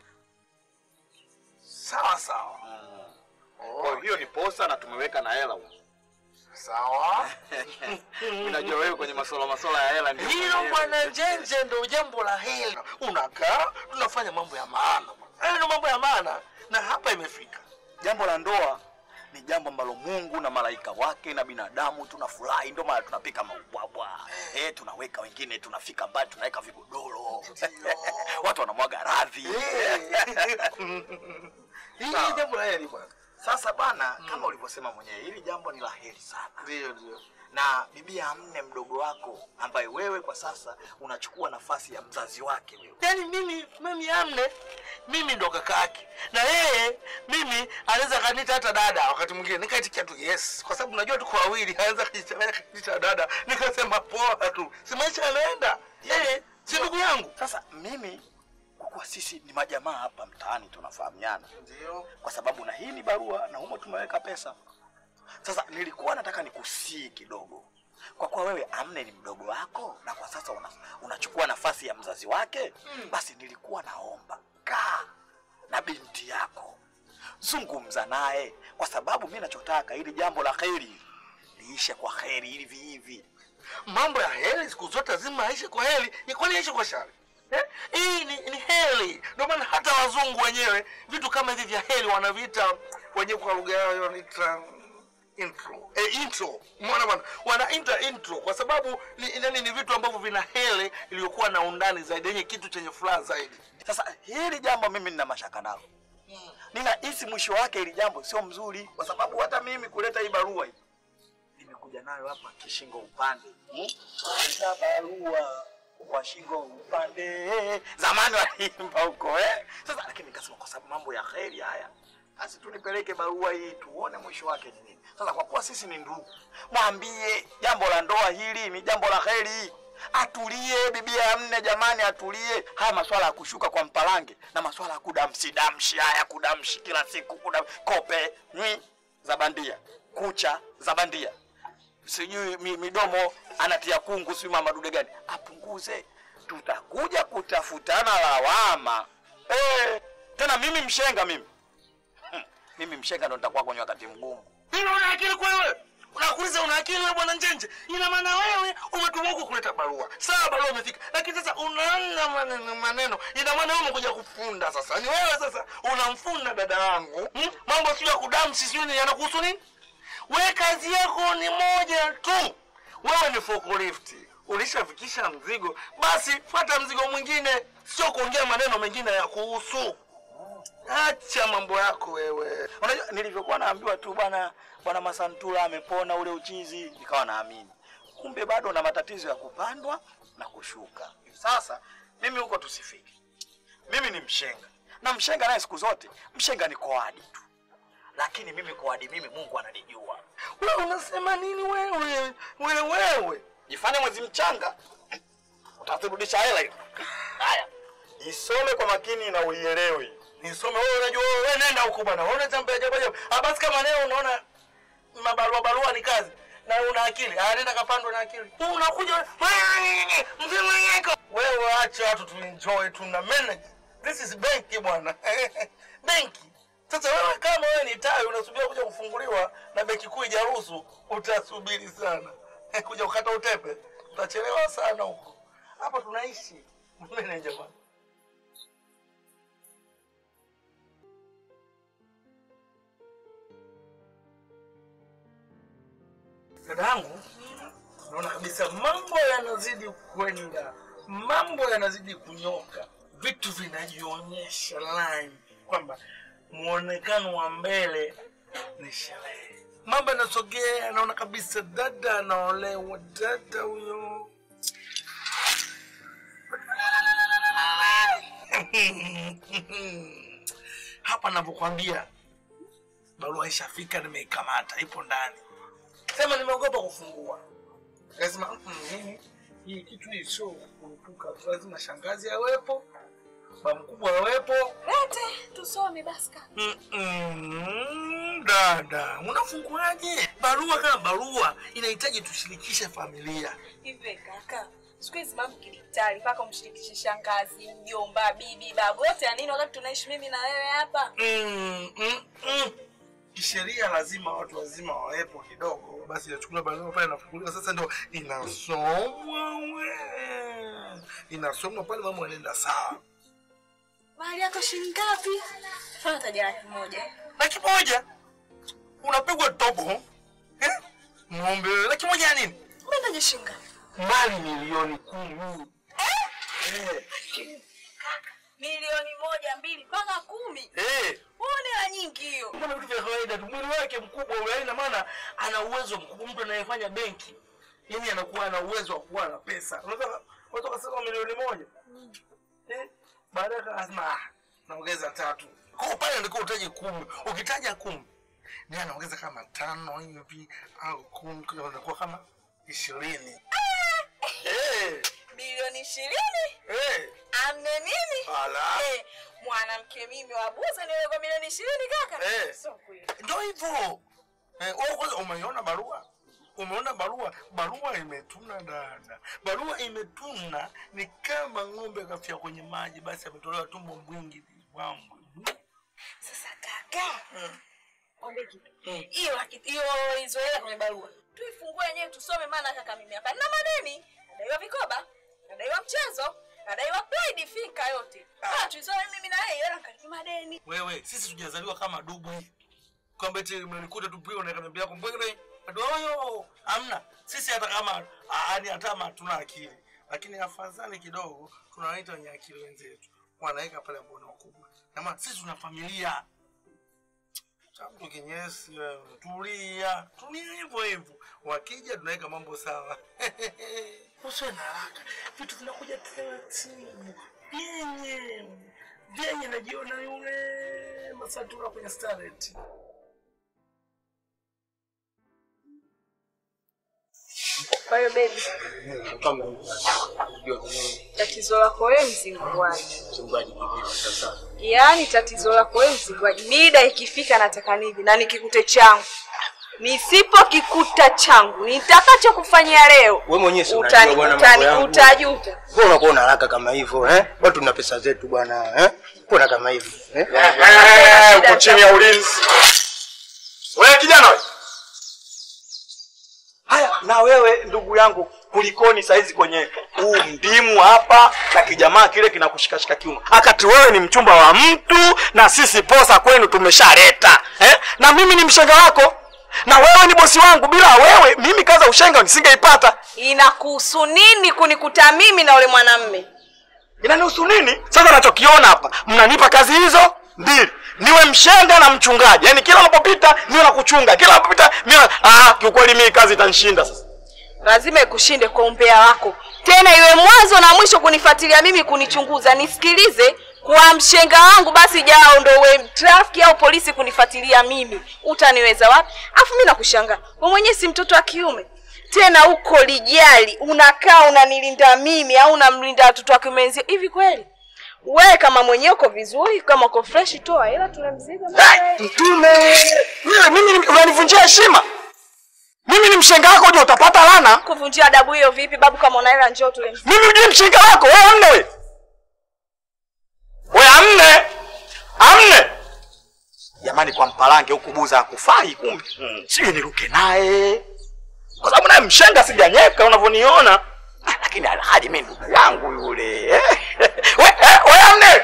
Sawa sawa. Kwa hiyo ni posa na tumeweka na hela. Sawa. Mimi najua wewe kwenye masuala masuala ya hela ndio. Hilo bwana Njenje ndio jambo la heli. Unakaa tunafanya mambo ya maana bwana. Hayo ndio mambo ya maana, na hapa imefika. Jambo la ndoa ni jambo ambalo Mungu na malaika wake na binadamu tunafurahi, ndio maana tunapika maubwabwa eh, tunaweka wengine, tunafika mbali, tunaweka vigodoro watu wanamwaga radhi. Hii Sawa. ni jambo la heri bwana. Sasa bana, kama ulivyosema mwenyewe, hili jambo ni la heri sana. Ndio, ndio. na bibi amne mdogo wako ambaye wewe kwa sasa unachukua nafasi ya mzazi wake wewe. Yaani mimi mimi amne mimi ndo kaka yake na yeye mimi anaweza kaniita hata dada wakati mwingine nikaitikia tu yes, kwa sababu najua tuko wawili, anaweza kunichanganya kaniita dada, nikasema poa tu, si maisha yanaenda. Yeye si ndugu yangu. Sasa mimi kwa kuwa sisi ni majamaa hapa mtaani tunafahamiana, Ndio. kwa sababu na hii ni barua na humo tumeweka pesa. Sasa nilikuwa nataka nikusii kidogo, kwa kuwa wewe amne ni mdogo wako na kwa sasa una, unachukua nafasi ya mzazi wake mm. Basi nilikuwa naomba kaa na binti yako, zungumza naye, kwa sababu mi nachotaka ili jambo la heri liishe kwa heri hivi hivi. Mambo ya heri siku zote lazima aishe kwa heri, ni kwani aishe kwa shari? Eh? Hii ni, ni heri. Ndio maana hata wazungu wenyewe vitu kama hivi vya heri wanaviita wenyewe kwa lugha yao wanaita intro. Eh, intro. Umeona bwana? Wanaita intro kwa sababu ni, ni, ni vitu ambavyo vina heri iliyokuwa na undani zaidi, yenye kitu chenye furaha zaidi. Sasa hili jambo mimi nina mashaka nalo, ninahisi mwisho wake hili jambo sio mzuri, kwa sababu hata mimi kuleta hii barua hii nimekuja nayo hapa kishingo upande hmm? Kuleta barua kwa shingo upande, zamani waliimba huko eh? Sasa lakini nikasema kwa sababu mambo ya kheri haya, basi tunipeleke barua hii tuone mwisho wake ni nini. Sasa kwa kuwa sisi ni ndugu, mwambie jambo la ndoa hili ni jambo la kheri atulie bibi ya mne jamani atulie haya maswala ya kushuka kwa mpalange na maswala ya kudamsi damshi haya kudamshi kila siku kudam, kope nyi za bandia kucha za bandia sijui mi, midomo anatia kungu sijui mama dude gani apunguze tutakuja kutafutana lawama eh, tena mimi mshenga mimi Hmm, mimi mshenga ndo nitakuwa kwenye wakati mgumu Hilo una akili kwa wewe? Unakuuliza una akili wewe bwana Njenje? Ina maana wewe umetumwa huku kuleta barua. Sawa barua imefika. Lakini sasa unaanza maneno maneno. Ina maana wewe umekuja kufunda sasa. Ni wewe sasa unamfunda dada yangu. Hmm? Mambo sio ya kudamsi sio ni yanakuhusu nini? Wewe kazi yako ni moja tu. Wewe ni forklift. Ulishafikisha mzigo, basi fuata mzigo mwingine, sio kuongea maneno mengine ya kuhusu. Acha mambo yako wewe. unajua nilivyokuwa naambiwa tu bwana bwana masantula amepona ule uchizi nikawa naamini kumbe bado na matatizo ya kupandwa na kushuka sasa mimi huko tusifiki mimi ni mshenga na mshenga naye siku zote mshenga ni koadi tu lakini mimi koadi mimi mungu ananijua Wewe unasema nini wewe? Wewe wewe. jifanye mwezi mchanga utaturudisha hela hiyo haya isome kwa makini na uielewe Nisome wewe unajua wewe nenda huko bwana. Wewe unatembea ajabu ajabu. Ah basi kama leo unaona mabarua barua ni kazi na una akili. Ah nenda kapandwe na akili. Wewe unakuja mzima yako. Wewe acha watu tu enjoy tu na manage. This is benki bwana. benki. Sasa wewe kama wewe ni tawi unasubiri kuja kufunguliwa na benki kuu ijaruhusu, utasubiri sana. kuja kukata utepe. Utachelewa sana huko. Hapa tunaishi. Manager bwana. dadangu, naona kabisa mambo yanazidi kwenda, mambo yanazidi kunyoka, vitu vinajionyesha line kwamba muonekano wa mbele ni sherehe. Mambo yanasogea, naona kabisa dada anaolewa, dada huyo hapa navyokwambia, barua ishafika, nimeikamata, ipo ndani sema nimeogopa kufungua. Lazima mm, mimi hii kitu hii sio kurupuka, tu, lazima shangazi awepo, baba mkubwa awepo. Lete tusome basi kaka. Mm, mm, dada, unafunguaje barua? Kama barua inahitaji tushirikishe familia. Hivi kaka, siku hizi mambo kidijitali, mpaka umshirikishe shangazi, mjomba, bibi, babu, yote ya nini wakati tunaishi mimi na wewe hapa? Mm, mm, mm. Kisheria lazima watu wazima wawepo kidogo, basi inachukuliwa barua pale, inafunguliwa sasa, ndo inasomwa we, inasomwa pale, mambo yanaenda sawa. Mahali yako shilingi ngapi? Fanya taja laki moja. laki moja unapigwa tobo eh? ng'ombe wewe, laki moja ya nini Umeenda shilingi ngapi? mali milioni kumi Milioni moja, mbili mpaka kumi. Eh, Uone hela nyingi hiyo. kama vitu vya kawaida tu mwili wake mkubwa ule ina maana ana uwezo mkubwa mtu anayefanya benki yani anakuwa ana uwezo wa kuwa na pesa unaweza unaweza kusema milioni moja eh baadaye akasema ah naongeza tatu kwa pale ndiko utaje kumi ukitaja kumi ni anaongeza kama tano hivi au kumi kwa hiyo inakuwa kama ishirini eh Milioni ishirini? eh Amne nini? ala Eh, mwanamke mimi wabuza niwe kwa milioni ishirini kaka? Eh. Sio kweli. ndio hivyo eh, wewe kwanza umeiona barua umeona barua barua imetuna dada barua imetuna ni kama ng'ombe akafia kwenye maji basi ametolewa tumbo mwingi wangu Sasa kaka, ombe kitu. Hiyo laki- hiyo hizo hela kwenye barua. Tuifungue yenyewe tusome maana kaka mimi hapa nina madeni. Nadaiwa vikoba, nadaiwa mchezo, nadaiwa pride fika yote. Ah, tuisome mimi na yeye hela kalipa madeni. wewe sisi tujazaliwa kama dubu kwamba eti mnanikuta tu pia unaweka bibi yako mbwegere adoyo amna sisi hata kama yani hata kama hatuna akili lakini afadhali kidogo tunawaita wenye akili wenzetu wanaweka pale ambao ni wakubwa na maana sisi tuna familia Changu kinyesi wewe, tulia tulia hivyo hivyo wakija tunaweka mambo sawa usiwe na haraka vitu vinakuja taratibu vyenye vyenye najiona yule masatura kwenye starlet Kwa hiyo baby, tatizo lako wewe mzinguaji. Yaani tatizo lako wewe mzinguaji. Mida ikifika nataka nini na nikikute changu. Nisipokikuta changu, nitakachokufanyia leo Wewe mwenyewe si utani unajua bwana utani mambo yangu. utajuta. Wewe unakuwa una haraka kama hivyo eh? Watu tuna pesa zetu bwana eh? Kuna kama hivyo eh? uko chini ya ulinzi. Wewe kijana wewe. Haya, na wewe ndugu yangu, kulikoni saizi kwenye huu mdimu hapa na kijamaa kile kinakushikashika kiuno, akati wewe ni mchumba wa mtu na sisi posa kwenu tumeshaleta eh? na mimi ni mshenga wako na wewe ni bosi wangu. Bila wewe mimi kaza ushenga nisingeipata. Inakuhusu nini kunikuta mimi na ule mwanamme? Inanihusu nini? Sasa nachokiona hapa, mnanipa kazi hizo mbili, niwe mshenga na mchungaji, yaani kila unapopita niwe na kuchunga, kila unapopita niwe ah, kiukweli mimi kazi itanishinda sasa. lazima ikushinde kwa umbea wako, tena iwe mwanzo na mwisho kunifuatilia mimi, kunichunguza. Nisikilize, kwa mshenga wangu basi jao ndo uwe trafiki au polisi kunifuatilia mimi, utaniweza wapi? Afu mimi nakushangaa wewe mwenyewe si mtoto wa kiume tena uko lijali, unakaa unanilinda mimi au unamlinda watoto wa kiume wenzio. Hivi kweli wewe kama mwenyewe uko vizuri, kama uko fresh, toa hela tule mzigo. Hey, mtume wewe, mimi ni- unanivunjia heshima. Mimi ni mshenga wako, je, utapata lana? Kuvunjia adabu hiyo vipi babu? Kama una hela njoo tule mzigo. Mimi ndiye mshenga wako, wewe amne wewe. Wewe amne. Amne. Jamani kwa mpalange huku buza hakufai kumbe. Mm. Sijui niruke naye. Kwa sababu naye mshenga sijanyeka unavyoniona. Ah, Lakini alhaji mimi ndugu yangu yule. eh. Wewe eh, wewe amne.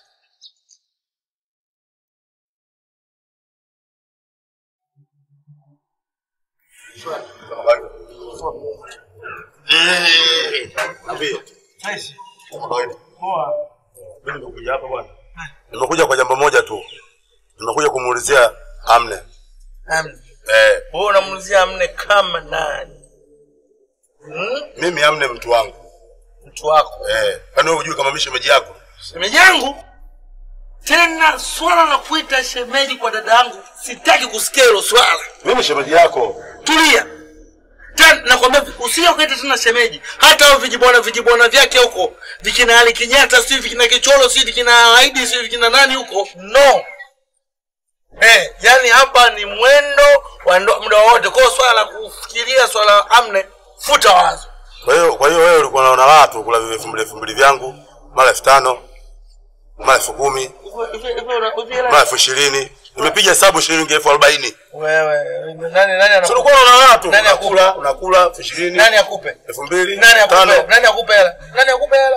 Mimi nimekuja hapa bwana. Nimekuja kwa jambo moja tu. Nimekuja kumuulizia Amne. amne Eh, wewe unamuulizia amne kama nani hmm? mimi Amne mtu wangu. mtu wako Eh, kwani wewe hujui kama mimi shemeji yako? shemeji yangu tena swala la kuita shemeji kwa dada yangu sitaki kusikia hilo swala Mimi shemeji yako. tulia tena nakwambia usije ukaita tena shemeji hata hao vijibwana vijibwana vyake huko vikina ali kinyata si vikina kicholo si vikina aidi si vikina nani huko no eh yani hapa ni mwendo wa ndo- muda wote kwa hiyo swala la kufikiria swala la amne futa wazo Kwa hiyo kwa hiyo wewe ulikuwa unaona raha tu kula vile elfu mbili elfu mbili vyangu, mara elfu tano, mara elfu kumi, Hivyo- hivyo- hivyo una- hivyo hela- mara elfu ishirini. Nimepiga hesabu shilingi elfu arobaini. wewe nani nani Sio anakupa ulikuwa unaona raha tu. Nani Unakula, unakula elfu ishirini, nani akupe elfu mbili, nani akupe tano. nani akupe hela nani akupe hela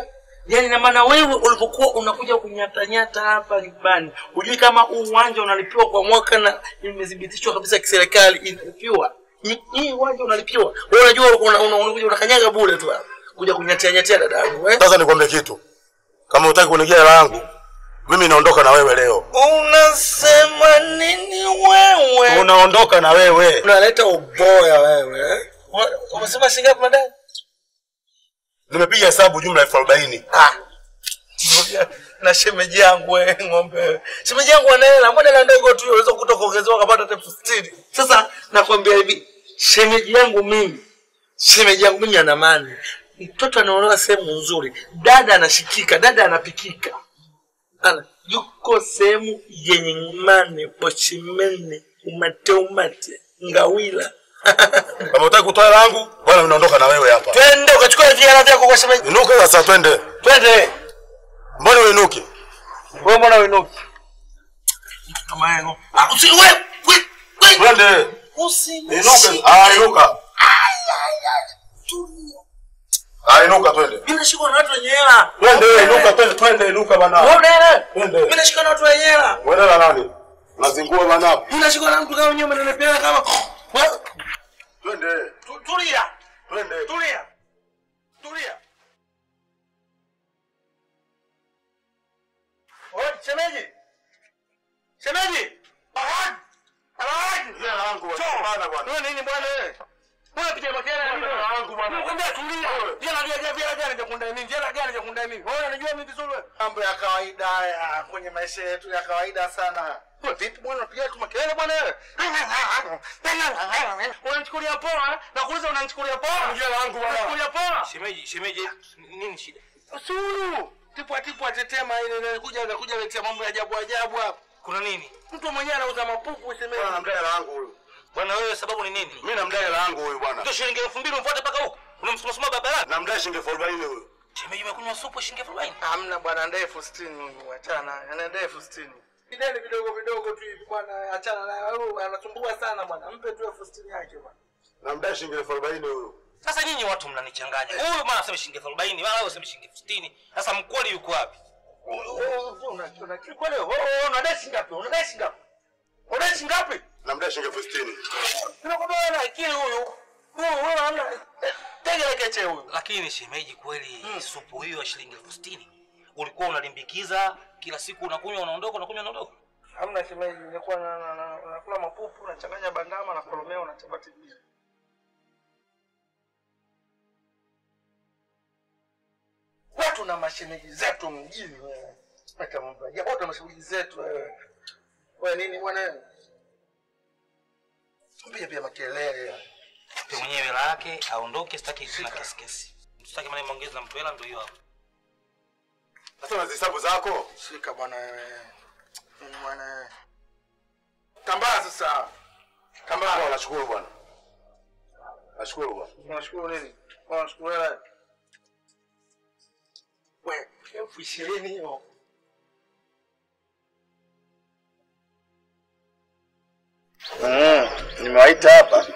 Yaani na maana wewe ulipokuwa unakuja kunyatanyata hapa nyumbani, hujui kama huu uwanja unalipiwa kwa mwaka na imethibitishwa kabisa kiserikali inalipiwa. Hii- Hii uwanja unalipiwa. Wewe unajua una- una- unakuja unakanyaga bure tu hapa. Kuja kunyatia nyatia dada yangu eh? Sasa nikwambie kitu, kama hutaki kunigia hela yangu, mimi naondoka na wewe leo. Unasema nini wewe? Unaondoka na wewe. Unaleta uboya wewe. eh? Una- Umesema shilingi ngapi madai? Nimepiga hesabu jumla elfu arobaini. Ah. Ngoja, na shemeji yangu wewe ng'ombe wewe. Shemeji yangu ana hela, mbona hela ndogo tu unaweza kutoka kuongezewa kapata hata elfu sitini. Sasa nakwambia hivi, shemeji yangu mimi, shemeji yangu mimi ana mani. Mtoto anaolewa sehemu nzuri, dada anashikika, dada anapikika. Ana yuko sehemu yenye mane, pochimene, umate umate, ngawila. Kama hutaki kutoa hela yangu, bwana mimi naondoka na wewe hapa. Twende ukachukua hela vyako kwa shemeji. Inuke sasa twende. Twende. Mbona uinuke? Wewe mbona uinuki? Kama yeye. Ah, usi wewe, wewe, wewe. Twende. Usi. Inuke. Ah, inuka. Ah, inuka twende. Mimi nashikwa na watu wenye hela. Twende, inuka twende, twende, inuka bana. Wewe una hela? Twende. Mimi nashikwa na watu wenye hela. Wewe na nani? Unazingua bana. Mimi nashikwa na mtu kama mwenyewe mnanipea kama Wewe, Twende. tu- tulia. Twende. Tulia. Tulia. Oye, shemeji. Shemeji. Ahad. Ahad. Hela yangu bana bwana. Wewe nini bwana wewe? Wewe piga makele na mimi wangu bwana. Nakwambia tulia. Jela jela jela jela jakunda nini? Jela jela jakunda nini? Wewe unajua mimi vizuri wewe. Mambo ya kawaida haya kwenye maisha yetu ya kawaida sana. Wewe vipi bwana unapiga tu makelele bwana wewe? Unanichukulia poa? Nakuuliza unanichukulia poa? Jela wangu bwana. Unanichukulia poa? Shemeji, shemeji, nini shida? Sulu. Tipwa tipwa tetema ile ile kuja anakuja letea mambo ya ajabu ajabu hapa. Kuna nini? Mtu mwenyewe anauza mapupu semeji. Bwana namdai hela yangu huyu. Bwana wewe sababu ni nini? Mimi namdai hela yangu huyu bwana. Ndio shilingi elfu mbili umfuate mpaka huko. Unamsumasuma barabarani. Namdai shilingi elfu arobaini huyu. Shemeji umekunywa supu shilingi elfu arobaini. Hamna bwana ndio elfu sitini huyu, achana. Anaenda elfu sitini. Videni vidogo vidogo tu hivi bwana, achana naye. Huyu anasumbua sana bwana. Mpe tu elfu sitini yake bwana. Namdai shilingi elfu arobaini huyu. Sasa nyinyi watu mnanichanganya. Huyu mara aseme shilingi elfu arobaini, mara wewe useme shilingi elfu sitini. Sasa mkweli yuko wapi? Unadai ngapi? Unadai ngapi? Unadai ngapi? Namdai shilingi elfu sitini. Tunakwambia wewe na akili huyu. Huyu wewe hamna. Tege lekeche huyu. Lakini shemeji, kweli supu hiyo ya shilingi elfu sitini ulikuwa unalimbikiza kila siku, unakunywa unaondoka, unakunywa unaondoka. Hamna shemeji, nilikuwa na na- na- nakula mapupu, nachanganya bandama na koromeo na chapati mbili. Watu na mashemeji zetu mjini wewe. Acha mambo ya watu na mashemeji zetu wewe. Wewe nini bwana wewe? Piga pia makelele. Mpe mwenyewe hela yake aondoke, sitaki tena kesi kesi. Sitaki maneno maongezi na mtu hela, ndio hiyo hapo. Sasa unazihesabu zako? Shika bwana wewe. Nini bwana wewe? Tambaa sasa. Tambaa. Bwana nashukuru bwana. Nashukuru bwana. Unashukuru nini? Unashukuru hela. We, elfu ishirini hiyo. Mm, nimewaita hapa.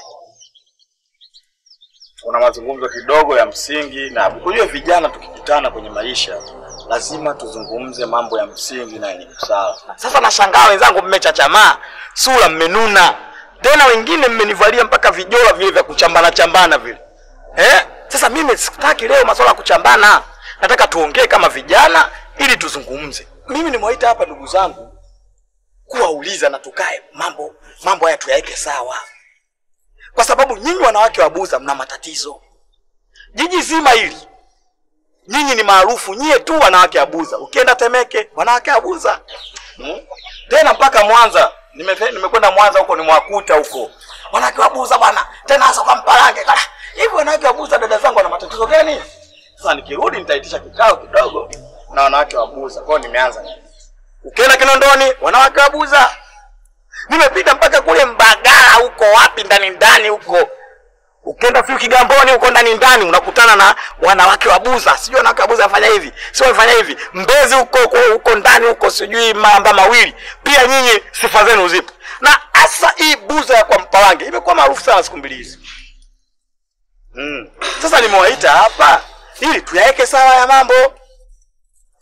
Kuna mazungumzo kidogo ya msingi, na kujua vijana tukikutana kwenye maisha lazima tuzungumze mambo ya msingi na yenye busara. Sasa nashangaa wenzangu, mmechachamaa, sura mmenuna, tena wengine mmenivalia mpaka vijola vile vya kuchambana chambana vile eh? Sasa mimi sitaki leo masuala ya kuchambana, nataka tuongee kama vijana ili tuzungumze. Mimi nimewaita hapa ndugu zangu kuwauliza na tukae mambo mambo haya tuyaweke sawa, kwa sababu nyinyi wanawake wa Buza mna matatizo. Jiji zima hili nyinyi ni maarufu, nyie tu wanawake wa Buza. Ukienda Temeke wanawake wa Buza hmm? tena mpaka Mwanza Nimefe- nimekwenda Mwanza huko nimewakuta huko wanawake wa Buza bwana, tena hasa kwa Mpalange. Kala, Hivi wanawake wa Buza dada zangu wana matatizo gani? Sasa nikirudi nitaitisha kikao kidogo na wanawake wa Buza. Kwa hiyo nimeanza Ukienda Kinondoni wanawake wa Buza. Nimepita mpaka kule Mbagala huko wapi ndani ndani huko. Ukienda sio Kigamboni huko ndani ndani unakutana na wanawake wa Buza. Sijui wanawake wa Buza wafanya hivi. Sio wafanya hivi. Mbezi huko huko, huko ndani huko sijui mamba mawili. Pia nyinyi sifa zenu zipo. Na hasa hii Buza ya kwa Mpalange imekuwa maarufu sana siku mbili hizi. Mm. Sasa nimewaita hapa ili tuyaweke sawa ya mambo.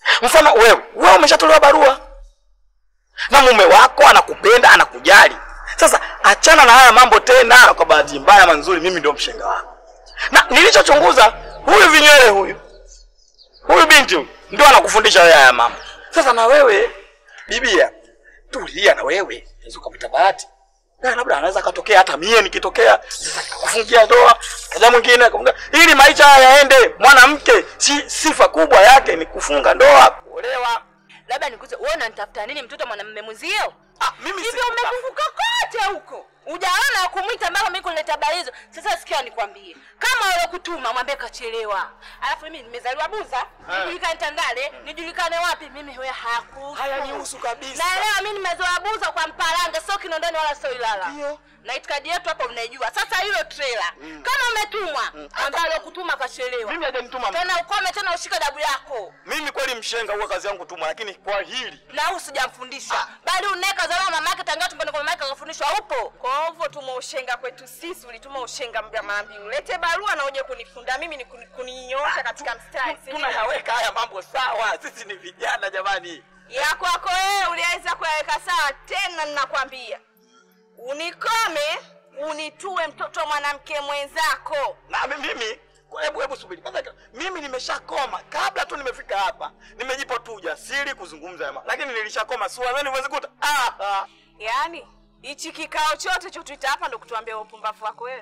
Mfano wewe, wewe umeshatolewa barua na mume wako anakupenda, anakujali. Sasa achana na haya mambo tena. Kwa bahati mbaya ama nzuri, mimi ndio mshenga wako, na nilichochunguza, huyu vinywele huyu huyu binti huyu ndio anakufundisha wewe haya mambo. Sasa na wewe bibia, tulia na wewe, unaweza ukapata bahati na labda anaweza katokea hata mie nikitokea kufungia ndoa kaja mwingine akafunga, ili maisha haya yaende. Mwanamke si sifa kubwa yake ni kufunga ndoa, kuolewa. Labda nikuze, wewe unanitafuta nini mtoto mwanamume mwenzio? Ah, mimi Hivyo sikutafuta. umezunguka kote huko. Ujaona wa kumwita mpaka mimi kuleta habari hizo. Sasa sikia nikwambie. Kama wale kutuma mwambie kachelewa. Alafu mimi nimezaliwa Buza, nijulikane Tandale, nijulikane wapi mimi wewe haku. Hayanihusu kabisa. Na leo mimi nimezaliwa Buza kwa Mpalange, sio Kinondoni wala sio Ilala. Ndio. Na itikadi yetu hapo mnaijua. Sasa hilo trailer. Kama umetumwa, ambalo kutuma kachelewa. Mimi hajanituma. Tena ukome tena ushike dabu yako. Mimi kweli mshenga, huwa kazi yangu tuma, lakini kwa hili na huyu sijamfundisha bali uneka zala mamake tangia tumboni kwa mamake akafundishwa upo Kwa hivyo tuma ushenga kwetu sisi, ulituma ushenga mbia maambi, ulete barua na uje kunifunda mimi ni kuni- kuninyoosha katika mstari. si ndio? tunayaweka haya mambo sawa. Sisi ni vijana jamani. ya kwako wewe uliweza kuyaweka sawa tena, ninakwambia unikome, unitue mtoto mwanamke mwenzako. na mi- mimi kwa- hebu hebu subiri kwanza mimi nimeshakoma kabla tu nimefika hapa nimejipa tu ujasiri kuzungumza yama lakini nilishakoma si wazani huwezi kuta ah, ah. Yaani hichi kikao chote chotuita hapa ndo kutuambia upumbavu wako wewe,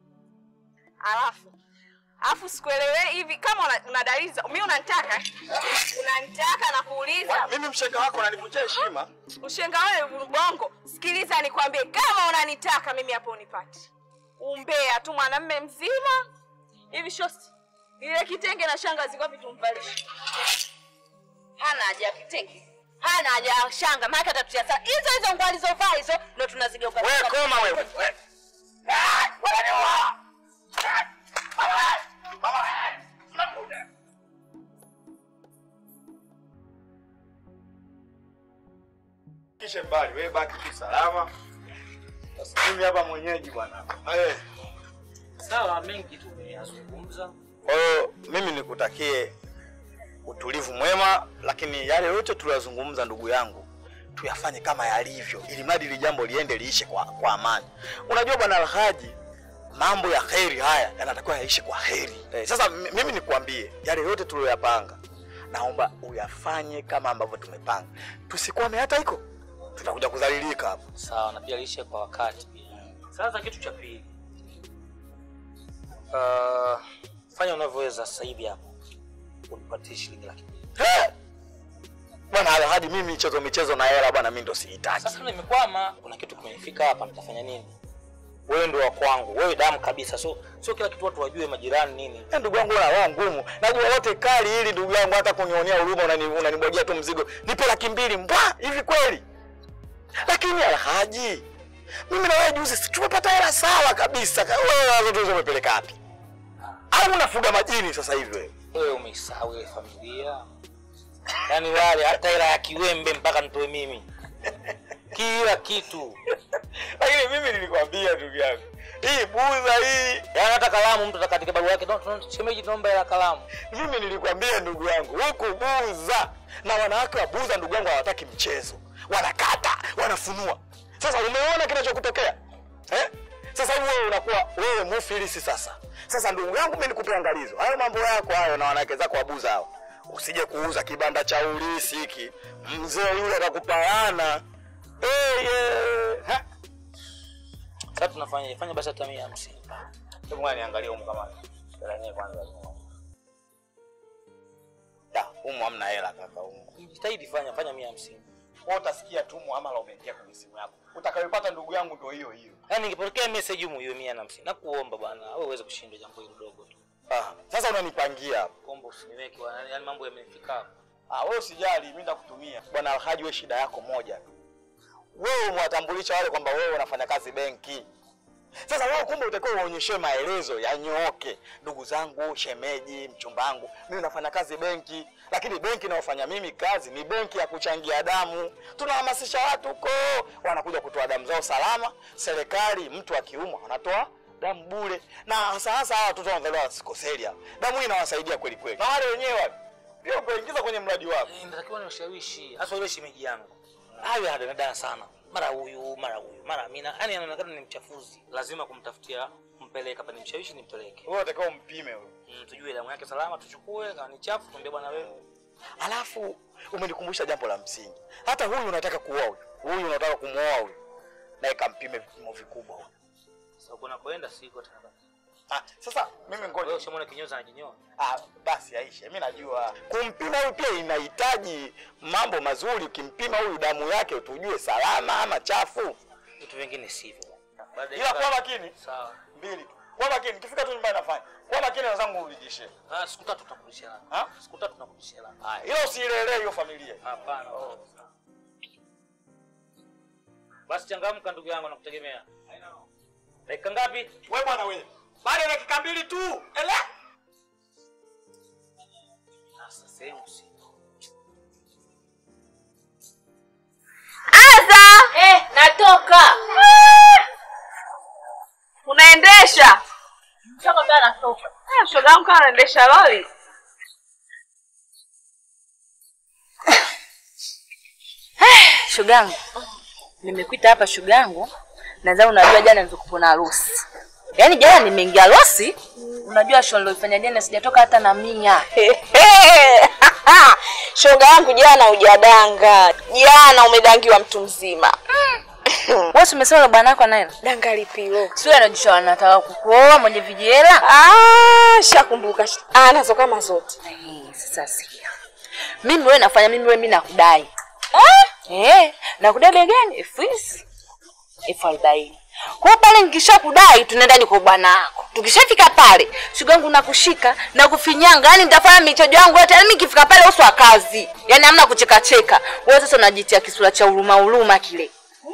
alafu alafu sikuelewe hivi kama una, una dalili za mimi unanitaka unanitaka na kuuliza mimi mshenga wako nanivunjia heshima ushenga wewe bongo. Sikiliza nikwambie, kama unanitaka mimi hapo unipati umbea tu, mwanamme mzima hivi shosti, ile kitenge na shanga ziko vipi tumvalishe? hana haja ya kitenge hana haja ya shanga maana atatutia sana hizo hizo nguo alizovaa hizo ndo tunazigeuka wewe koma wewe We- Ah, wananiua. Ah, mama, mama, nakuja. kishe mbali wewe baki tu salama sasa mimi hapa mwenyeji bwana eh Sawa, mengi tumeyazungumza. Kwa hiyo mimi nikutakie utulivu mwema, lakini yale yote tuliyozungumza, ndugu yangu, tuyafanye kama yalivyo, ili mradi ili jambo liende liishe kwa, kwa amani. Unajua bwana Alhaji, mambo ya kheri haya yanatakiwa yaishe kwa heri. Eh, sasa m- mimi nikuambie yale yote tuliyoyapanga, naomba uyafanye kama ambavyo tumepanga, tusikwame hata iko, tutakuja kudhalilika hapo. Sawa, na pia lishe kwa wakati. Sasa kitu cha pili, uh, fanya unavyoweza sasa hivi hapo, unipatie shilingi laki mbili. Eh! Bwana Alhaji, mimi michezo michezo na hela bwana, mimi ndo sihitaji. Sasa nimekwama, kuna kitu kimenifika hapa, nitafanya nini? Wewe ndio wa kwangu, wewe damu kabisa, so sio kila kitu watu wajue, majirani nini. Eh, ndugu yangu una roho ngumu. Najua lote kali hili ndugu yangu, hata kunionea huruma unani- unanibwagia tu mzigo. Nipe laki mbili mbwa, hivi kweli? Lakini Alhaji, mimi na wewe juzi si tumepata hela sawa kabisa. Ka- Wewe watoto hizo umepeleka wapi? Au unafuga majini sasa hivi wewe? Wewe umeisahau ile familia, yaani wale hata hela ya kiwembe mpaka nitoe mimi, kila kitu. Lakini mimi nilikwambia ndugu yangu, hii buza hii Yaani hata kalamu mtu atakatika barua yake, "No, no, shemeji, naomba hela kalamu. mimi nilikwambia ndugu yangu, huku Buza na wanawake wa Buza ndugu yangu hawataki mchezo, wanakata wanafunua. Sasa umeona kinachokutokea eh? Sasa hivi wewe unakuwa wewe mufilisi sasa. Sasa ndugu yangu, mimi nikupe angalizo, hayo mambo yako hayo na wanawake zako wa Buza hao, usije kuuza kibanda cha ulisi hiki, mzee yule atakupayana. Hey, yeah. Ha? Sasa tunafanya fanya basi hata mia hamsini. Hebu ngoja niangalie humu kama hela yenyewe kwanza. Ya, humu hamna hela kaka humu. Jitahidi fanya fanya mia hamsini. Wewe utasikia tu muamala umeingia kwenye simu yako. Utakayopata ndugu yangu ndio hiyo hiyo. Yaani ningepokea message humu hiyo mia na hamsini. Nakuomba bwana, wewe uweze kushinda jambo hilo dogo tu. Ah, sasa unanipangia hapo. Kuomba usiniweke bwana, yaani mambo yamenifika hapa. Ah, wewe usijali, mimi nitakutumia. Bwana Alhaji, wewe shida yako moja tu. Wewe umewatambulisha wale kwamba wewe unafanya kazi benki. Sasa wewe kumbe utakiwa uonyeshe maelezo yanyooke. Ndugu zangu, shemeji, mchumbangu, mimi nafanya kazi benki, lakini benki inayofanya mimi kazi ni benki ya kuchangia damu. Tunahamasisha watu huko, wanakuja kutoa damu zao salama. Serikali, mtu akiumwa anatoa damu bure, na hasa hasa hawa watoto wanazaliwa sikoselia, damu hii inawasaidia kweli kweli, na wale wenyewe wale pia ukaingiza kwenye mradi wako. Eh, natakiwa ni ushawishi hasa yule shemeji yangu hayo anadanadana sana mara huyu mara huyu mara Amina yani anaonekana ni mchafuzi lazima kumtafutia kumpeleka hapa nimshawishi nimpeleke Wewe unatakiwa umpime huyo. mm, tujue damu yake salama tuchukue kama ni chafu tuambie bwana wewe Alafu umenikumbusha jambo la msingi. Hata huyu unataka kuoa huyu. Huyu unataka kumwoa huyu. Naye kampime vipimo vikubwa huyu. sasa kuna kwenda siko tena basi Ah, sasa mimi wewe ngoja. ushamwona kinyozi anajinyoa Ah, basi Aisha, mimi najua kumpima huyu pia inahitaji mambo mazuri. Ukimpima huyu damu yake tujue salama ama chafu. vitu vingine sivyo Baada ya Ila kaa- kwa makini sawa mbili tu. Kwa makini, kifika tu nyumbani nafanya. Kwa makini wenzangu urudishe. ah siku tatu tutakurudishia Ha? siku tatu tutakurudishia Ah, ila usiilelee hiyo familia. hapana basi changamka ndugu yangu nakutegemea dakika ngapi Wewe bwana wewe. Baada ya dakika mbili tu. Ele? sasa sehemu si Aza! Eh, natoka. Unaendesha? Mchongo pia natoka. Ah, shoga yangu kama anaendesha lori. Shogangu, nimekuita hapa shogangu, nadhani unajua jana nilikuwa na harusi. Yaani jana nimeingia harusi, unajua show nilofanya jana sijatoka hata na mia. shoga yangu jana hujadanga. Jana umedangiwa mtu mzima. Wewe si umesema bwana wako anaenda? Danga lipilo. Sio anajisha anataka kukuoa mwenye vijela. Ah, shakumbuka. Ah, nazo kama zote. Eh, Sasa sikia. Mimi wewe nafanya mimi wewe mimi nakudai. Eh? Eh, nakudai bei gani? Elfu hizi. Elfu arobaini. Kwa hiyo pale nikishakudai tunaenda ni kwa bwana wako. Tukishafika pale, shuga yangu nakushika na kufinyanga, yani nitafanya michejo yangu yote. Yani mimi nikifika pale uso wa kazi. Yani hamna kucheka cheka. Wewe sasa unajitia kisura cha huruma huruma kile.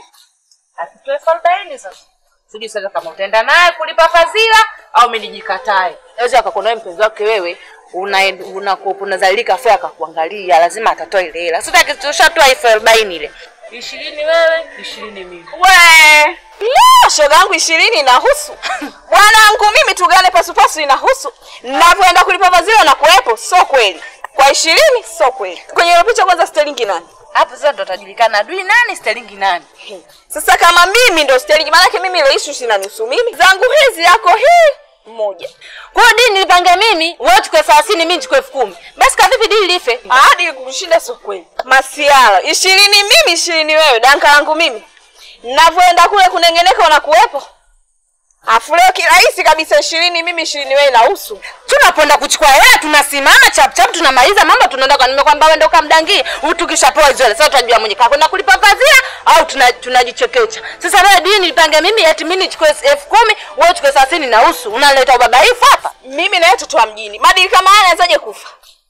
Asitoe elfu arobaini sasa. Sijui sasa kama utaenda naye kulipa fadhila au mimi nijikatae. Naweza akakuona mpenzi wake wewe una una unazalilika afa akakuangalia lazima atatoa ile hela. Sasa akitoshatoa elfu arobaini ile. Ishirini wewe, ishirini mimi. We. La, shoga yangu ishirini inahusu. Bwanangu mimi tugane pasupasu inahusu. Navyoenda kulipa mazilo na kuwepo, sio kweli. Kwa ishirini sio kweli. Kwenye ile picha kwanza sterlingi nani? Hapo sasa ndo atajulikana adui nani sterlingi nani. Sasa kama mimi ndo sterlingi, maanake mimi ile issue sina nusu mimi. Zangu hizi yako hii moja. Kwa hiyo dini nilipange mimi, wewe chukue 30 mimi nichukue elfu kumi. Basi kwa vipi dini life? Hadi kukushinda sio kweli. Masiala, ishirini mimi, ishirini wewe. Danka langu mimi. Navyoenda kule kunengeneka unakuwepo. Afu leo kirahisi kabisa ishirini mimi, ishirini wewe inahusu. Tunapoenda kuchukua hela tunasimama chap chap tunamaliza mambo tunaenda kwa nimekwambia wewe ndo kamdangie. Tukishapewa hizo hela sasa tutajua mwenye kwenda kulipa fadhila au tuna- tunajichekecha. Sasa wewe dini nipange mimi eti mimi nichukue elfu kumi wewe uchukue 30 na nusu. Unaleta ubabaifu hapa? Mimi na wewe toto wa mjini. Madili kama haya anawezaje kufa?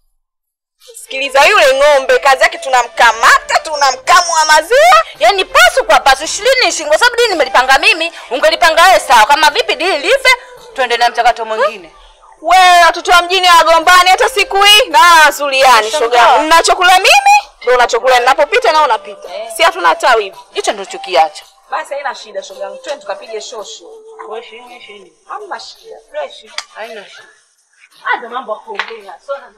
Sikiliza yule ng'ombe, kazi yake tunamkamata, tunamkamua maziwa. Yaani pasu kwa pasu ishirini ishirini kwa sababu dini nimelipanga mimi, ungelipanga wewe sawa. Kama vipi dini life tuende na mchakato mwingine. Wewe watoto wa mjini wagombani hata siku hii na wazuliani shoga. Ninachokula mimi ndio unachokula ninapopita na unapita. Si hatuna tawi hivi. Hicho ndio chukiacho. Basi haina shida shoga yangu. Twende tukapige shosho. Kwa ishirini ishirini. Hamna shida. Fresh. Haina shida. Hata mambo ya kuongea. Sio na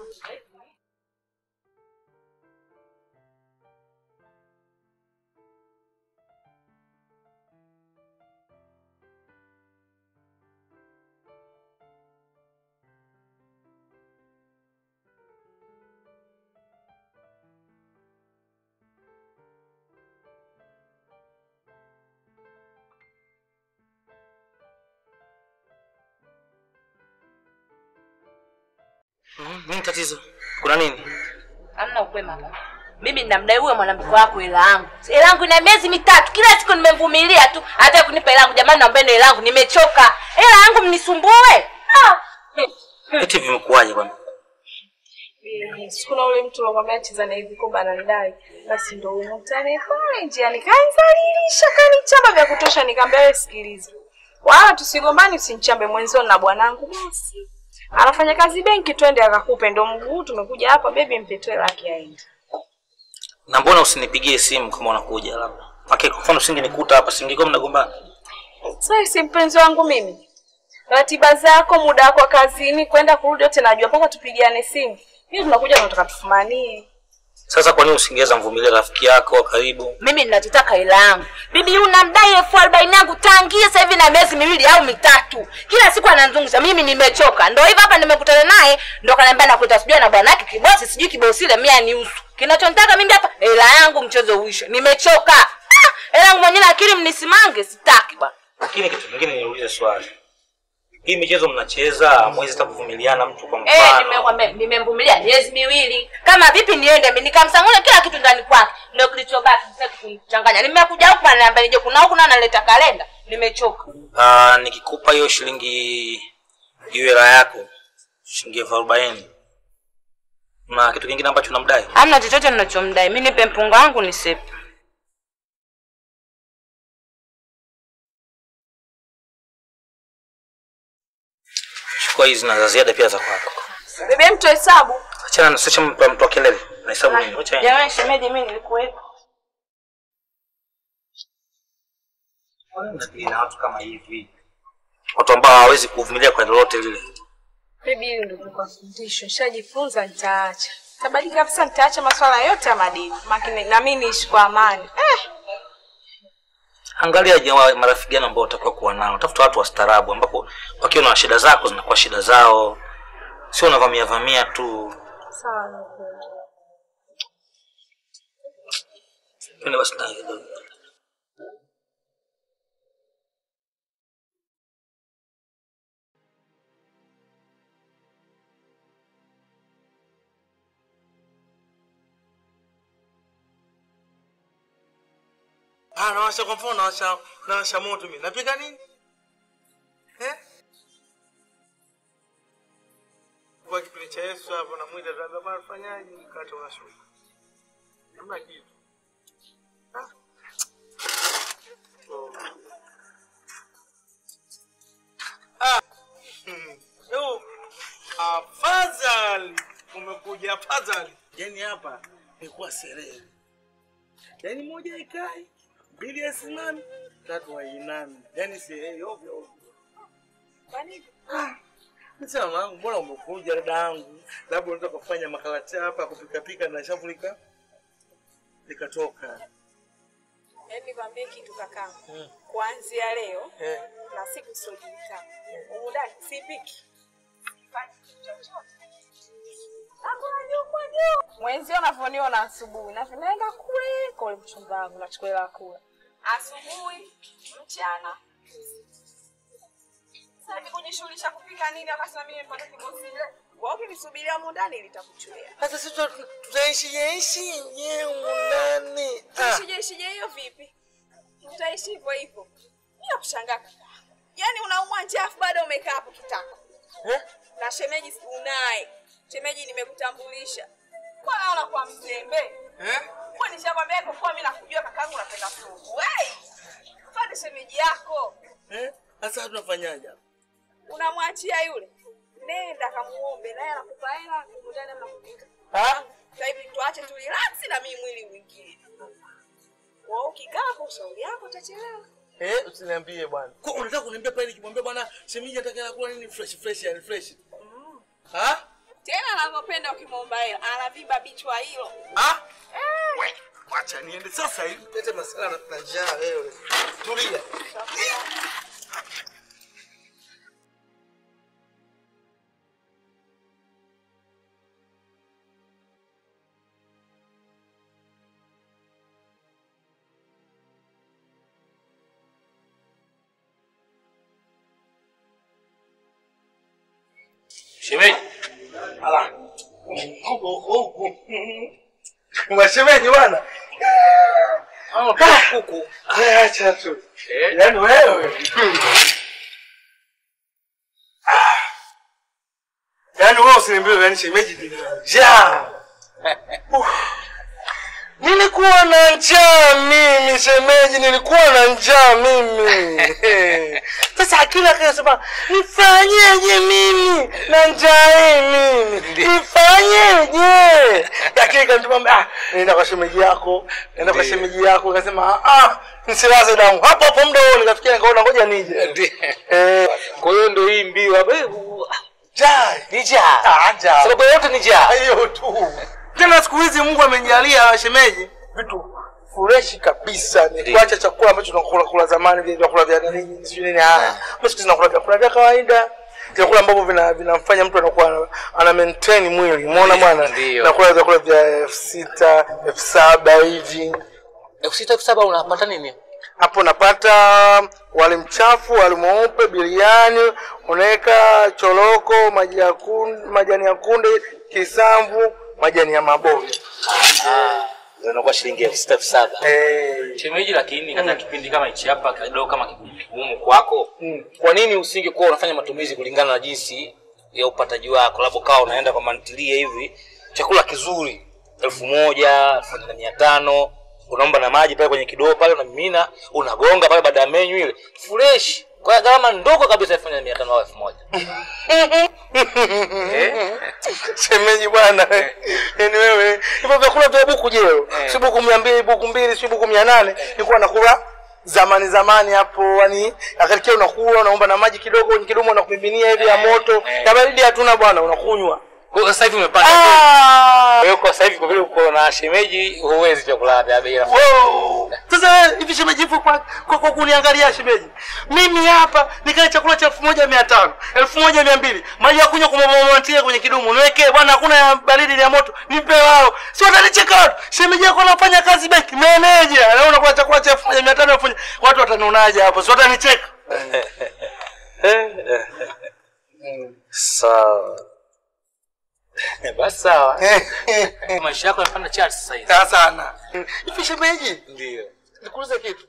Mm, nini tatizo? Kuna nini? Hamna ukwema hapa. Mimi ninamdai huyo mwanamke wako hela yangu. Hela yangu ina miezi mitatu. Kila siku nimemvumilia tu. Hata kunipa hela yangu jamani naombeni hela yangu nimechoka. Hela yangu mnisumbue. Ah. Eti vimekuwaje bwana? Sikuna ule mtu alomwambia cheza na hivi kumbe ananidai. Basi ndio huyo mtani pale njiani kanizalilisha kanichamba vya kutosha nikamwambia wewe sikiliza. Wala tusigombani usinichambe mwenzio na bwanangu basi. Anafanya kazi benki twende akakupe ndo mguu tumekuja hapa bebi mpetoe laki aende. Na mbona usinipigie simu kama unakuja labda? Okay, kwa mfano usingenikuta hapa, singekuwa mnagombana. Sasa si mpenzi wangu mimi. Ratiba zako, muda wako wa kazini, kwenda kurudi yote najua mpaka tupigiane simu. Hivi tunakuja tunataka tufumanie. Sasa kwa nini usingeweza mvumilia rafiki yako wa karibu? Mimi ninachotaka hela yangu. Bibi huyu namdai elfu arobaini yangu tangia sasa hivi na miezi miwili au mitatu. Kila siku ananizungusha. Mimi nimechoka. Ndio hivyo hapa nimekutana naye, ndio kaniambia nakuita sijui na bwana yake kibosi, sijui kibosi ile mia ni usu. Kinachonitaka mimi hapa hela yangu mchezo uishe. Nimechoka. Ah, Hela yangu mwenyewe akili mnisimange sitaki bwana. Lakini kitu kingine niulize swali. Hii michezo mnacheza mwezi hata kuvumiliana mtu kwa Eh, mfano. nimekwambia nimemvumilia miezi miwili. Kama vipi niende mimi nikamsangule kila kitu ndani kwake. Ndio kilichobaki sasa kunichanganya. Nimekuja huku ananiambia nije kuna huku na analeta kalenda. Nimechoka. Ah, nikikupa hiyo shilingi hiyo hela yako shilingi elfu arobaini na kitu kingine ambacho unamdai Hamna chochote ninachomdai. Mimi nipe mpunga wangu nisepe. chukua hizi na za ziada pia za kwako Bebe mtu hesabu. achana na sasa mtu mtu wa kelele na hesabu nini acha yeye. Jamani shemeji mimi nilikuwepo. Unadili na watu kama hivi watu ambao hawawezi kuvumilia kwa lolote lile Bibi hili ndio kwa fundisho. Nishajifunza nitaacha. Tabadilika kabisa nitaacha masuala yote ya madini. Makini na mimi niishi kwa amani. Eh, angalia jamaa marafiki gani ambao utakuwa kuwa nao tafuta watu wastaarabu ambapo wakiwa na shida zako zinakuwa shida zao sio unavamia vamia tu sawa. twende basi ndani kidogo Ah, nawasha kwa mfano nawasha nawasha moto mimi. Napika nini? Eh? Kwa kipindi cha Yesu hapo na mwita tuambia bwana tufanyaje mkate unashuka. Hamna kitu. Ah. So. Ah. Hmm. Yo. Afadhali umekuja afadhali. Yaani hapa ilikuwa sherehe. Yaani moja ikai, mbili asimame, tatu wainame. Yaani sherehe ovyo ovyo. Kwa nini? Sasa wangu, mbona umekuja dada yangu? Labda unataka kufanya makalata hapa kupika pika na shavu lika likatoka. Yaani nikwambie kitu kakangu. Kuanzia leo Eh. na siku siojulikana. Umudani sipiki. Sifanyi kitu chochote. Hakuna juu kwa juu. Mwenzio unavyoniona asubuhi na vinaenda kule kwa ule mchumba wangu nachukua hela kula. Asubuhi, mchana. Sasa hivi kujishughulisha kupika nini wakati na mimi nimepata kibosi ile? Wewe ukinisubiria humu ndani litakuchulia. Sasa sisi tuta- tutaishi yaishi yenyewe ndani. Ah. Tuishije ishije hiyo vipi? Utaishi hivyo hivyo. Mimi nakushangaa kaka. Yaani unaumwa njaa afu bado umekaa hapo kitako. Eh? Na shemeji unaye. Shemeji nimekutambulisha. Kwa naona kwa mzembe. Eh? Kwa nishakwambia kwa kuwa mimi nakujua kakangu unapenda supu. Wewe. Fanye shemeji yako. Eh? Sasa tunafanyaje? hapa? Unamwachia yule. Nenda kamuombe naye anakupa hela kumdana mnakupika. Ah? Sasa hivi tuache tu relax na mimi mwili mwingine. Wewe ukikaa kwa ushauri yako utachelewa. Eh, usiniambie bwana. Kwa unataka kuniambia pale nikimwambia bwana shemeji atakaye kula nini fresh fresh yani fresh. Ah? tena anavyopenda ukimwomba hela anavimba bichwa hilo Ah? We, wacha niende sasa hivi. Lete masala na na njaa wewe. Tulia. shemeji Ala. Mwashemeji bwana. kuku Haya acha tu. Yaani wewe. Yaani wewe usiniambie yaani shemeji ni njaa. Uh. Nilikuwa na njaa mimi shemeji, nilikuwa na njaa mimi. Sasa akili akasema nifanyeje mimi na njaa hii mimi, nifanyeje? Lakini kanituma ah, nenda kwa shemeji yako, nenda kwa Ndiyo. shemeji yako. Akasema ah, nisilaze damu hapo hapo, muda huo nikafikia, nikaona ngoja nije. Eh, kwa hiyo ndio hii mbio hapa Eh, u- Njaa. Ni njaa. Ah, njaa. Sababu yote ni njaa. hiyo tu. Tena siku hizi Mungu amenijalia shemeji vitu freshi kabisa, ni Ndiyo. kuacha chakula ambacho tunakula kula zamani, vile vyakula vya nini sijui nini. Ah, mimi siku hizi nakula vyakula vya kawaida, vyakula ambavyo vina vinamfanya mtu anakuwa ana- ana maintain mwili. Umeona bwana, Ndiyo. nakula vyakula vya elfu sita elfu saba hivi Elfu sita elfu saba unapata nini? hapo napata wali mchafu, wali mweupe, biriani, unaweka choroko, maji ya kunde, majani ya kunde, kisamvu, majani ya maboga. Inakuwa shilingi elfu sita elfu saba. Eh, Shemeji, lakini katika kipindi kama hichi hapa kidogo kama kigumu kwako, Mm. kwa nini usingekuwa unafanya matumizi kulingana na jinsi ya upataji wako, labda ukawa unaenda kwa mantilia hivi, chakula kizuri elfu moja elfu moja na mia tano unaomba na maji pale kwenye kidoo pale, unamimina unagonga pale, baada ya menyu ile fresh kwa gharama ndogo kabisa, elfu moja na mia tano au elfu moja Eh? shemeji bwana, yani wewe hivyo vyakula vya buku jeo, Eh. si buku mia mbili, buku mbili, si buku mia nane, nilikuwa nakula zamani zamani hapo, yani akalikia unakula unaomba na maji kidogo kwenye kidumu unakumiminia hivi ya moto, eh. ya baridi hatuna bwana, unakunywa. Kwa hiyo sasa hivi umepanda Ah! Kwa hiyo kwa sasa hivi kwa vile uko na shemeji, huwezi vyakula vya bei nafuu. Wow. Sasa wewe, hivi shemeji hivyo kwa, kwa, kwa kuniangalia shemeji, mimi hapa nikale chakula cha elfu moja mia tano elfu moja mia mbili maji ya kunywa kumamatia kwenye kidumu niwekee bwana, hakuna ya baridi ni ya moto, nipe wao, si watanicheka watu. Shemeji yako anafanya kazi benki, meneja, na unakula chakula cha elfu moja mia tano elfu moja watu watanionaje hapo? Si watanicheka? Sawa. Basi sawa. Maisha yako yanapanda chart sasa hivi. Sawa sana. Hivi shemeji, Ndio. nikuulize kitu.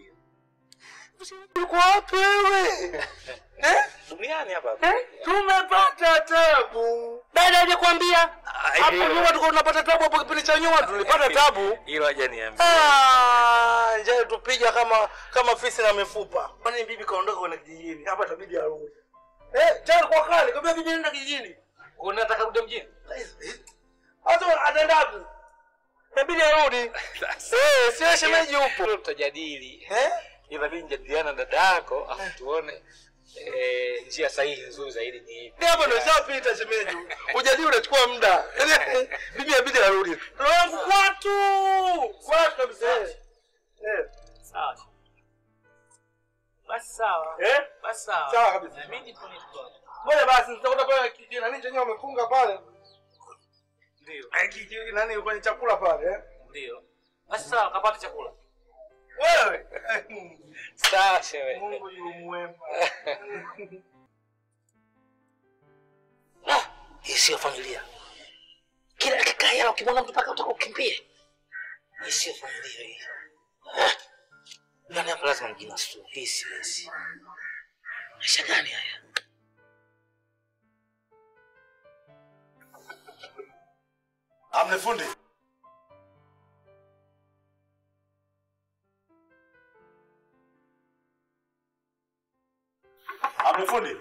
Uko wapi wewe? Eh? Duniani hapa. Eh? Tumepata tabu. Dada hajakwambia? Hapo nyuma tulikuwa tunapata tabu hapo kipindi cha nyuma tulipata tabu. Hilo haja niambia. Ah, njaa tupiga kama kama fisi na mifupa. Kwani bibi kaondoka kwenda kijijini? Hapa itabidi arudi. Eh, tayari kwa kale, kwambia bibi nenda kijijini. Unataka rudi mjini? Hata ataenda wapi? Inabidi arudi. Eh, sio shemeji upo. Hilo tutajadili. Eh? Inabidi nijadiliana na dada yako afu tuone eh, njia sahihi nzuri zaidi ni ipi. Ni hapo ndio shapita shemeji. Ujadili unachukua muda. Yaani bibi inabidi arudi. Roho yangu kwatu. Kwatu kabisa. Eh. Eh. Sawa. Basi sawa. Eh? Basi sawa. Sawa kabisa. Na mimi nipo nipo. Ngoja basi nitakuta pale kiki nani chenye wamefunga pale. Ndio. Eh, kiki nani kwenye chakula pale eh? Ndio. Basi sawa, kapata chakula. Wewe. Sawa shemeji. Mungu yu mwema. Ah, hii sio familia. Kila dakika hela ukimwona mtu mpaka utaka ukimbie. Hii sio familia hii. Ah, Yaani hapa lazima mjinasue. Hii siwezi. Maisha gani haya? Amne fundi. Amne fundi.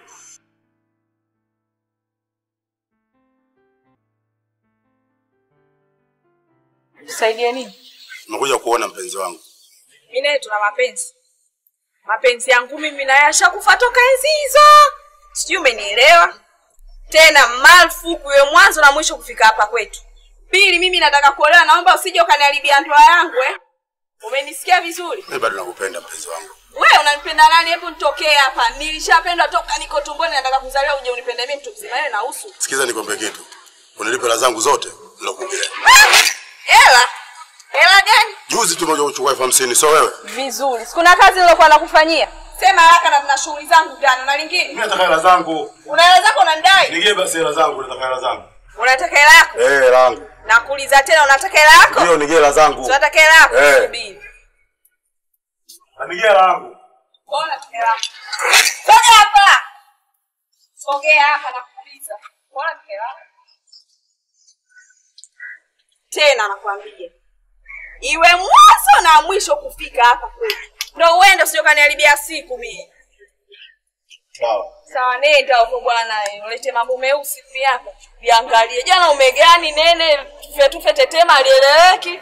Tusaidia nini? Nakuja kuona mpenzi wangu. Mimi naye tuna mapenzi. Mapenzi yangu mimi naye ashakufa toka enzi hizo. Sijui umenielewa? Tena marufuku iwe mwanzo na mwisho kufika hapa kwetu. Pili, mimi nataka kuolewa, naomba usije ukaniharibia ndoa yangu eh. Umenisikia vizuri? Mimi bado nakupenda mpenzi wangu. Wewe unanipenda nani? Hebu nitokee hapa. Nilishapendwa toka niko tumboni, nataka kuzaliwa uje unipende mimi mtu mzima. Wewe nahusu. Sikiza nikwambie kitu. Unilipe hela zangu zote nilokuambia. Hela? Hela gani? Juzi tu moja kuchukua elfu hamsini sio wewe? Vizuri. Sikuna kazi nilokuwa nakufanyia. Sema haraka na nina shughuli zangu ndani. Na lingine? Mimi nataka hela zangu. Una hela zako unanidai? Nigie basi hela zangu, nataka hela zangu. Unataka hela yako? Eh, hela yangu. Nakuuliza tena unataka hela yako? Ndio nigie hela zangu. Unataka hela yako? Eh. Subiri. Nigie hela yangu. Mbona unataka hela yako? Sogea hapa. Sogea hapa nakuuliza. Mbona unataka hela yako? Tena nakwambia. Iwe mwanzo na mwisho kufika hapa kwetu. Ndio uende usije kaniharibia siku mimi. Sawa. Sawa, nenda huko bwana, ulete mambo meusi pia hapa. Viangalie. Jana umegani nene tufe tufe tetema alieleweki.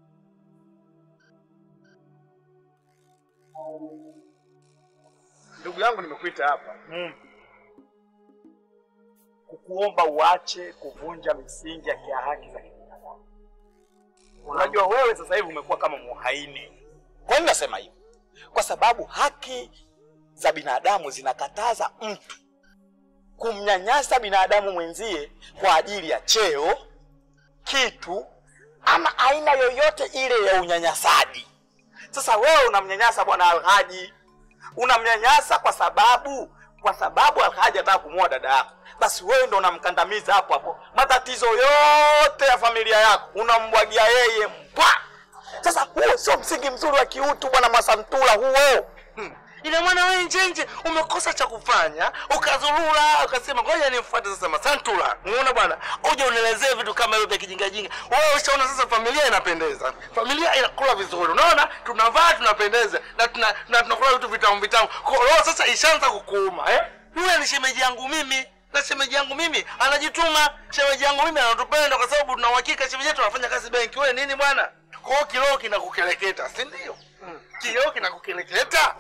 Ndugu ndugu yangu nimekuita hapa kukuomba uache kuvunja misingi ya kia haki za kibinadamu. Unajua wewe sasa hivi umekuwa kama muhaini. Kwa nini nasema hivi? Kwa sababu haki za binadamu zinakataza mtu kumnyanyasa binadamu mwenzie kwa ajili ya cheo, kitu ama aina yoyote ile ya unyanyasaji. Sasa wewe unamnyanyasa bwana Alhaji, unamnyanyasa kwa sababu kwa sababu Alhaji anataka kumuoa dada yako, basi wewe ndo unamkandamiza hapo hapo. Matatizo yote ya familia yako unambwagia yeye mpwa. Sasa huo sio msingi mzuri wa kiutu bwana Masantula huo. ina maana wewe njenje umekosa cha kufanya ukazurura ukasema ngoja nimfuate sasa masantula unaona bwana uje unielezee vitu kama hivyo vya kijingajinga wewe ushaona sasa familia inapendeza familia inakula vizuri unaona tunavaa tunapendeza na tuna, na tunakula vitu vitamu vitamu kwa hiyo sasa ishaanza kukuuma eh yule ni shemeji yangu mimi na shemeji yangu mimi anajituma shemeji yangu mimi anatupenda kwa sababu tuna uhakika shemeji yetu anafanya kazi benki wewe nini bwana kwa hiyo kiloo kinakukeleketa si ndio kiloo kinakukeleketa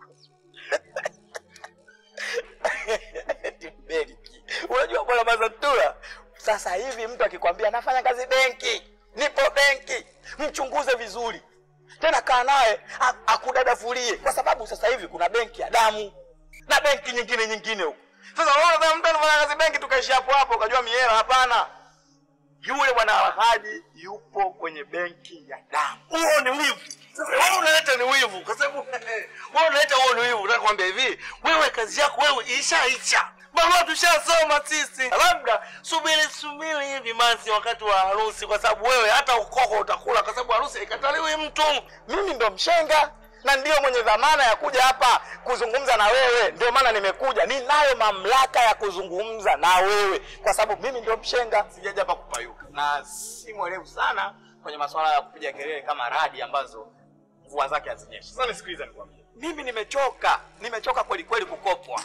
Eti benki. Unajua bwana Mazantula, sasa hivi mtu akikwambia nafanya kazi benki, nipo benki, mchunguze vizuri tena, kaa naye a- akudadafulie, kwa sababu sasa hivi kuna benki ya damu na benki nyingine nyingine huko. Sasa unaona kama mtu anafanya kazi benki, tukaishi hapo hapo, ukajua miela? Hapana, yule bwana Alhaji yupo kwenye benki ya damu. huo ni wivu sasa wewe unaleta ni wivu kwa sababu wewe unaleta huo ni wivu nataka kuambia hivi wewe kazi yako wewe ishaisha barua tushasoma sisi labda subiri subiri hivi basi wakati wa harusi kwa sababu wewe hata ukoko utakula kwa sababu harusi haikataliwi mtu mimi ndo mshenga na ndio mwenye dhamana ya kuja hapa kuzungumza na wewe. Ndio maana nimekuja, ninayo mamlaka ya kuzungumza na wewe kwa sababu mimi ndio mshenga, sijaja hapa kupayuka, na si mwelevu sana kwenye masuala ya kupiga kelele kama radi ambazo mvua zake hazinyeshi. Sasa nisikilize, nikwambie, mimi nimechoka, nimechoka kweli kweli kukopwa.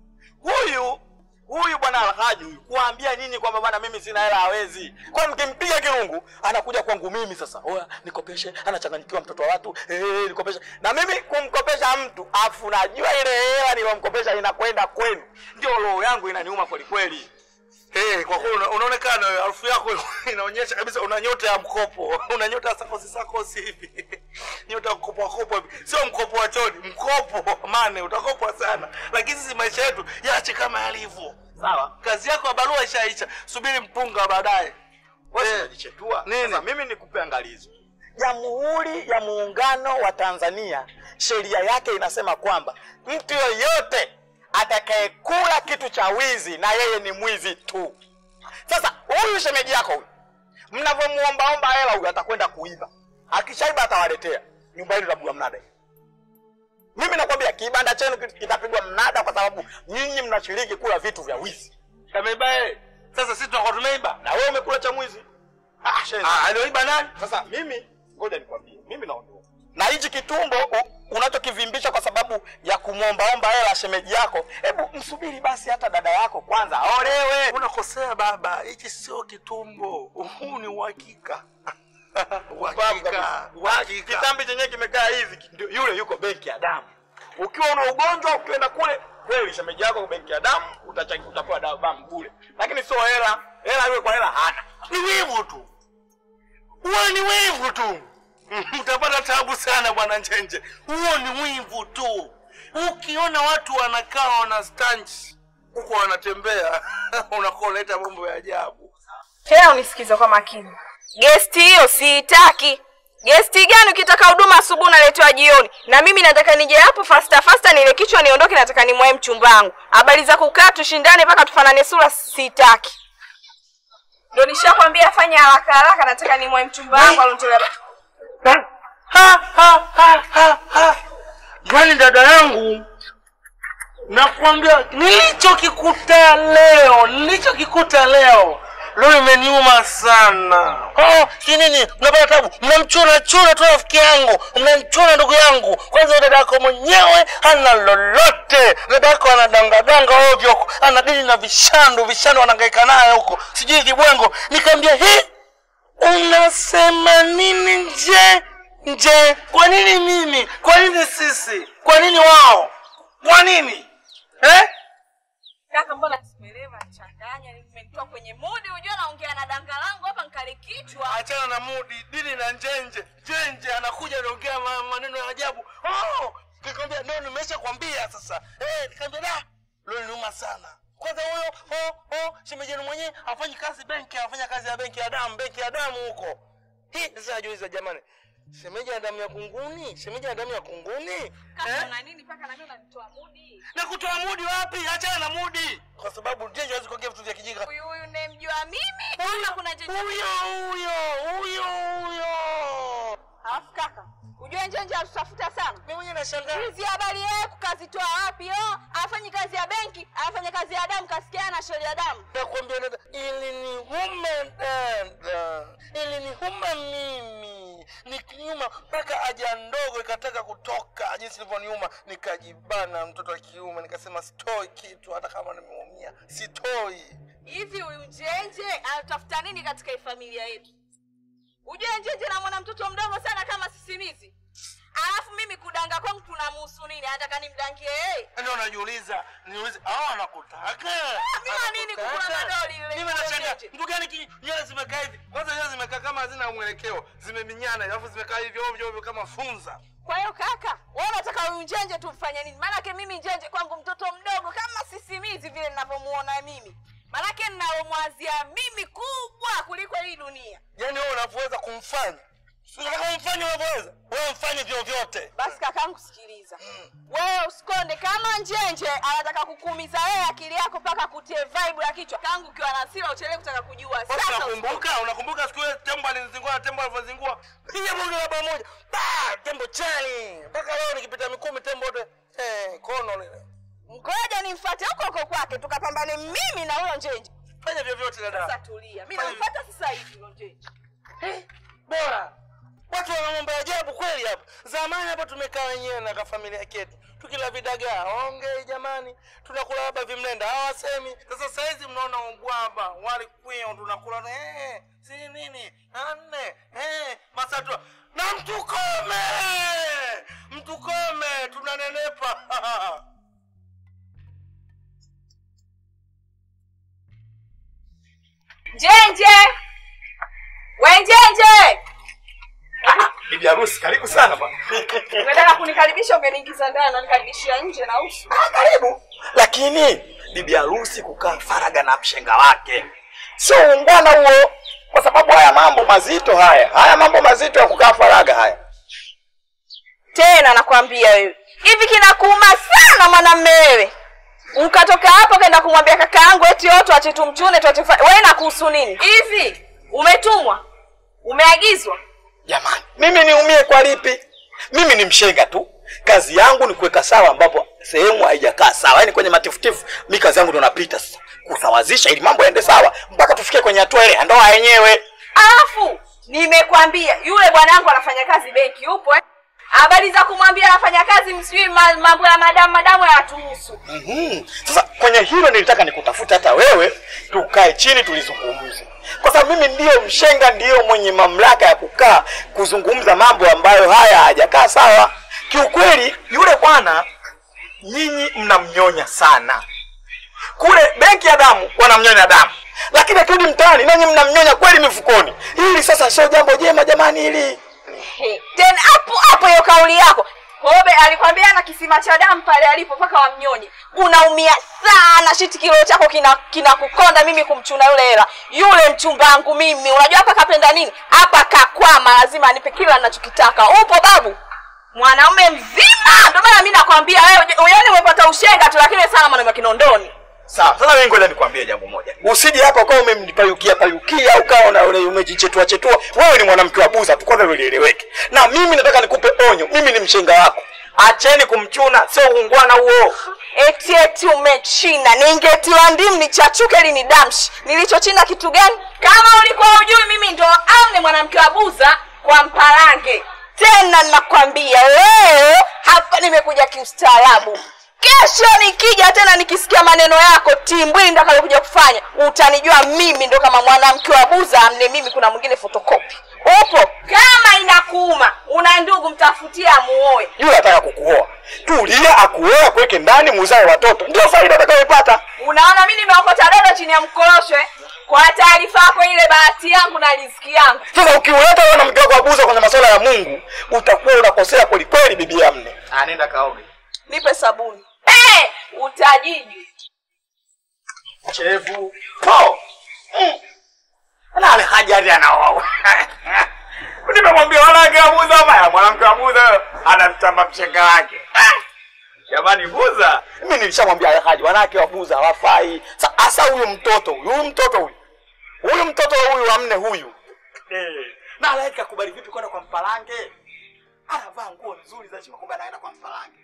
Huyu huyu bwana Alhaji huyu kuambia nyinyi kwamba bwana mimi sina hela hawezi. Kwa mkimpiga kirungu anakuja kwangu mimi sasa. Oya, nikopeshe, anachanganyikiwa mtoto wa watu. Eh, nikopeshe. Na mimi kumkopesha mtu, afu najua ile hela nilomkopesha inakwenda kwenu. Ndio roho yangu inaniuma kweli kweli. Hey, kwa kweli una- unaonekana wewe, harufu yako inaonyesha kabisa una nyota ya mkopo, una nyota ya sakosi sakosi hivi, nyota ya kukopa kopa hivi, sio mkopo wa choni, mkopo mane, utakopwa sana. Lakini sisi maisha yetu yaache kama yalivyo, Sawa? kazi yako ya barua ishaisha, subiri mpunga wa baadaye. Wewe Eh. unajichetua. Nini? Sasa mimi nikupe angalizo. Jamhuri ya Muungano wa Tanzania sheria yake inasema kwamba mtu yoyote atakayekula kitu cha wizi na yeye ni mwizi tu. Sasa huyu shemeji yako huyu, mnavyomuombaomba hela huyu atakwenda kuiba, akishaiba atawaletea nyumba hili tabua mnada hii. Mimi nakwambia kibanda chenu kit- kitapigwa mnada kwa sababu nyinyi mnashiriki kula vitu vya wizi, Kameiba yeye. Sasa sisi tunakuwa tumeiba. na wewe umekula cha mwizi. Ah, shenzi. Ah, alioiba nani? Sasa mimi ngoja nikwambie, mimi naondoka na hichi kitumbo u- unachokivimbisha kwa sababu ya kumwombaomba hela shemeji yako, hebu msubiri basi hata dada yako kwanza aolewe. Unakosea baba, hichi sio kitumbo, huu ni uhakika. Upumbavu Uhakika, kabisa. uhakika. Kitambi chenyewe kimekaa hivi, ndio yule yuko benki ya damu. Ukiwa una ugonjwa ukienda kule kweli, shemeji yako benki ya damu utachangia, utapewa dawa damu bure, lakini sio hela. Hela yule kwa hela hana. ni wivu tu, huo ni wivu tu. Mtapata tabu sana bwana Njenje, huo ni wivu tu. Ukiona watu wanakaa wana stanchi huko wanatembea, unakuwa unaleta mambo ya ajabu. Tena unisikize kwa makini. Gesti hiyo siitaki. Gesti gani ukitaka huduma asubuhi unaletewa jioni? Na mimi nataka nije hapo fasta fasta nile kichwa niondoke nataka nimwae mchumba wangu. Habari za kukaa tushindane mpaka tufanane sura sitaki. Ndio nishakwambia fanya haraka haraka nataka nimwae mchumba wangu alonitolea. Ha, ha, ha, ha, ha. Yaani dada yangu, nakwambia nilichokikuta leo, nilichokikuta leo leo imeniuma sana. Oh, kinini mnapata tabu, mnamchuna chuna tu rafiki yangu, mnamchuna ndugu yangu. Kwanza dada yako mwenyewe hana lolote, dada yako anadangadanga ovyo, anadili na vishandu, vishandu anahangaika naye huko, sijui kibwengo. Nikamwambia he, unasema nini nje nje? Kwa nini mimi? Kwa nini sisi? Kwa nini wao? Kwa nini? eh? Kaka, mbona simuelewa changanya, nimenitoa kwenye mudi, unajua naongea na danga langu hapa nkali kichwa. Achana na mudi, dili na njenje. Njenje anakuja anaongea ma- maneno ya ajabu. Oh, nikamwambia ndio nimesha kwambia sasa. Eh, nikamwambia da, leo niuma sana. Kwanza huyo oh oh shemeji yenu mwenyewe afanyi kazi benki, afanya kazi ya benki ya damu, benki ya damu huko. Hii sasa najiuliza jamani. Shemeji ana damu ya kunguni? Shemeji ana damu ya kunguni? Kaka, una nini mpaka na mimi unanitoa mudi? Na kutoa mudi wapi? Achana na mudi. Kwa sababu njenje hawezi kuongea vitu vya kijinga. Huyu huyu unayemjua mimi? Kama kuna njenje. Huyo huyo huyo huyo. Alafu kaka, ujue njenje atutafuta sana. Mimi mwenyewe nashangaa. Hizi habari yeye kukazitoa wapi? Oh, afanyi kazi ya benki, afanya kazi ya damu, kasikia na shauri ya damu. nakwambia dada, ilinihuma dada, ilinihuma mimi, nikinyuma mpaka haja ndogo ikataka kutoka, jinsi ilivyoniuma, nikajibana, mtoto wa kiume, nikasema sitoi kitu, hata kama nimeumia sitoi. Hivi huyu njenje anatafuta nini katika hii familia yetu? Ujue njenje na mwana mtoto mdogo sana kama sisimizi. Alafu mimi kudanga kwangu tunamuhusu nini? Anataka nimdangie yeye? Ndio najiuliza, niulize, hao anakutaka mimi wa nini kukula madoli yule Mimi nashangaa, njenje? mtu gani ki- nywele zimekaa hivi? Kwanza nywele zimekaa kama hazina mwelekeo, zimeminyana, alafu zimekaa hivi ovyo ovyo kama funza. Kwa hiyo kaka, wewe unataka huyu njenje tumfanye nini? Maanake mimi njenje kwangu mtoto mdogo kama sisimizi vile ninavyomuona mimi. Maanake ninalomwazia mimi kubwa kuliko hii dunia. Yaani wewe unavyoweza kumfanya Si unataka umfanye unavyoweza wewe mfanye vyovyote Basi kakangu, sikiliza wewe, usikonde kama njenje anataka kukuumiza wewe akili yako mpaka kutie vibe ya kichwa kangu, ukiwa na hasira uchelewe kutaka kujua. Basi Sasa unakumbuka unakumbuka siku ile tembo alinizingua na tembo alivyozingua piga bonge la bao moja Bah, tembo chali mpaka leo nikipita mikumi tembo wote eh, kono lile ngoja nimfuate huko huko kwake, tukapambane mimi na huyo njenje. fanya vyovyote Sasa dada tulia, mimi namfuata sasa hivi huyo njenje. bora watu wana mambo ya ajabu kweli hapa zamani hapa tumekaa wenyewe na kafamilia ketu tukila vidagaa ongei jamani tunakula labda vimlenda hawasemi sasa saizi mnaona ubwaba wali kwio tunakula na eh, si nini anne eh, masatua na mtukome mtukome tunanenepa Njenje, we njenje, Bibi harusi, karibu sana bwana. unataka kunikaribisha ungeniingiza ndani, unanikaribishia nje na usu. Ah, karibu. Lakini bibi harusi kukaa faraga na mshenga wake sio ungwana huo, kwa sababu haya mambo mazito haya, haya mambo mazito ya kukaa faraga haya. Tena nakwambia wewe, hivi kinakuuma sana mwanamume wewe, ukatoka hapo kaenda kumwambia kaka yangu eti yote tuache tumchune tuache kufa- wewe nakuhusu nini? Hivi umetumwa, umeagizwa? Jamani, mimi niumie kwa lipi? Mimi ni mshenga tu, kazi yangu ni kuweka sawa ambapo sehemu haijakaa sawa, yaani kwenye matifutifu. Mi kazi yangu ndo napita sasa kusawazisha ili mambo yaende sawa mpaka tufikie kwenye hatua ile ya ndoa yenyewe. Alafu nimekwambia yule bwanangu anafanya kazi benki, upo eh? Habari za kumwambia anafanya kazi msijui ma- mambo ya madamu madamu hayatuhusu. Mhm. Sasa kwenye hilo nilitaka nikutafute hata wewe, tukae chini tulizungumze, kwa sababu mimi ndiyo mshenga, ndiyo mwenye mamlaka ya kukaa kuzungumza mambo ambayo haya hayajakaa sawa. Kiukweli yule bwana nyinyi mnamnyonya sana kule benki ya damu wanamnyonya damu, lakini akirudi mtaani nanyi mnamnyonya kweli mifukoni. Hili sasa sio jambo jema jamani, hili He, tena hapo hapo hiyo kauli yako Kobe alikwambia ana kisima cha damu pale alipo mpaka wamnyonye. Unaumia sana, shiti kilo chako kina kinakukonda mimi kumchuna yule hela. Yule mchumba wangu mimi, unajua hapa kapenda nini? Hapa kakwama, lazima anipe kila ninachokitaka. Upo babu? Mwanaume mzima. Ndio maana mimi nakwambia wewe, yaani umepata ushenga tu lakini sana mwanaume wa kinondoni. Sawa, sasa mimi ngoja nikwambie jambo moja. Usije hapa ukawa umemnipayukia payukia ukawa na ule umejichetua chetua. Wewe ni mwanamke wa buza tu kwanza lieleweke. Na mimi nataka nikupe onyo. Mimi ni mshenga wako. Acheni kumchuna, sio uungwana huo. Eti eti umechina, ningetiwa ndimu nichachuke ili ni damshi. Nilichochina kitu gani? Kama ulikuwa ujui, mimi ndo amne mwanamke wa buza kwa mparange. Tena nakwambia leo hapa nimekuja kiustaarabu. kesho nikija tena nikisikia maneno yako timbwili ndakalokuja kufanya utanijua mimi ndo kama mwanamke wa buza amne mimi kuna mwingine fotokopi upo kama inakuuma una ndugu mtafutie amuoe yule anataka kukuoa tulia akuoa kuweke ndani muzae watoto ndio faida atakayoipata unaona mi nimeokota dodo chini ya mkorosho eh? kwa taarifa yako ile bahati yangu na riziki yangu sasa ukiuleta wewe na mke wako abuza kwenye masuala ya mungu utakuwa unakosea kwelikweli bibi yamne anaenda kaoge nipe sabuni hey, utajiji chevu po Mm. na ale hajari anaoa nimemwambia wanawake abuza maya mwanamke abuza anamtamba mshenga wake Ah! jamani buza mimi nilishamwambia ale haji wanawake wabuza hawafai Sa- hasa huyu mtoto huyu huyu mtoto huyu huyu mtoto huyu wa mne huyu eh. na alaiki akubali vipi kwenda kwa mpalange anavaa nguo nzuri za chima kumbe anaenda kwa mpalange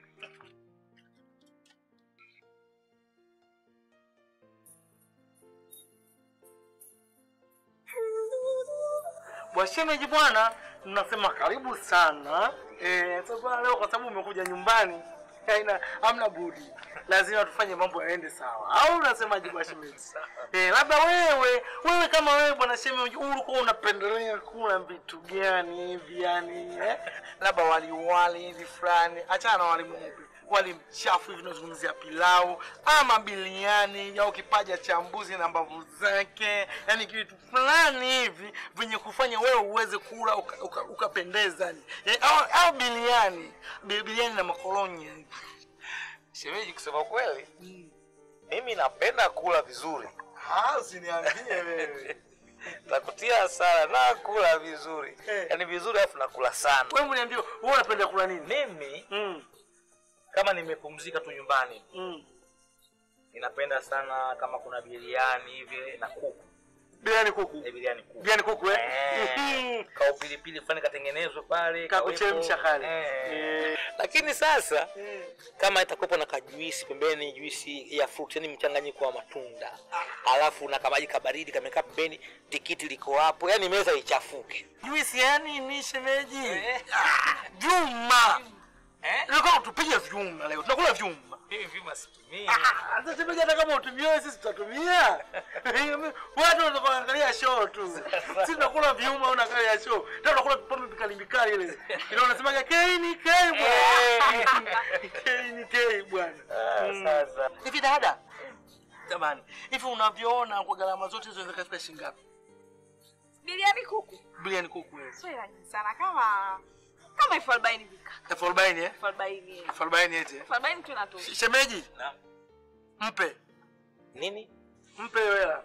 Washemeji bwana, mnasema karibu sana. Eh, sasa leo kwa sababu umekuja nyumbani, haina hamna budi. Lazima tufanye mambo yaende sawa. Au unasemaje bwana shemeji? Eh, labda wewe, wewe kama wewe bwana shemeji ulikuwa unapendelea kula vitu gani hivi yani, eh? Labda wali wali hivi fulani. Achana na wali mweupe. Wali mchafu hivi tunazungumzia pilau ama biliani au kipaja cha mbuzi na mbavu zake, yani kitu fulani hivi venye kufanya wewe uweze kula ukapendeza uka, uka ukapendeza yani. Eh, au, au biliani Bi- biliani na makolonya Shemeji, kusema kweli, mimi napenda kula vizuri. usiniambie wewe Nakutia hasara na kula vizuri, Eh. yaani vizuri, alafu nakula sana. wewe mniambie wewe unapenda kula nini Mimi mm, kama nimepumzika tu nyumbani, mm. ninapenda sana kama kuna biriani hivi na kuku. biliani kuku Eh, biriani kuku biliani kuku eh Eh, ka upilipili fulani katengenezwe pale Kakuchemsha kawepo. kale. Eh. Eh. Lakini sasa kama itakuwepo na kajuisi pembeni, juisi ya fruit, yani mchanganyiko wa matunda, alafu na kamaji kabaridi kamekaa pembeni, tikiti liko hapo, yani meza ichafuke. juisi yani ni shemeji Ah, vyuma Nilikuwa tupige vyuma leo tunakula vyuma Mimi vima situmii. Sasa shemeji, hata kama utumie sisi tutatumia. Watu wanataka kuangalia show tu. Sisi tunakula viuma unaangalia show. Tena tunakula pombe mikali mikali ile. Ile unasemaga K ni K bwana. K ni K bwana. Mm. Sasa Hivi dada. Jamani, hivi unavyoona kwa gharama zote hizo zinaweza kufika shilingi ngapi? biliani kuku Bilioni kuku hiyo. sio hela nyingi sana kama kama elfu arobaini vika Elfu arobaini eh? elfu arobaini eh. Elfu arobaini eti. eh? elfu arobaini tu inatosha Shemeji, Naam. mpe. nini? Mpe hiyo hela.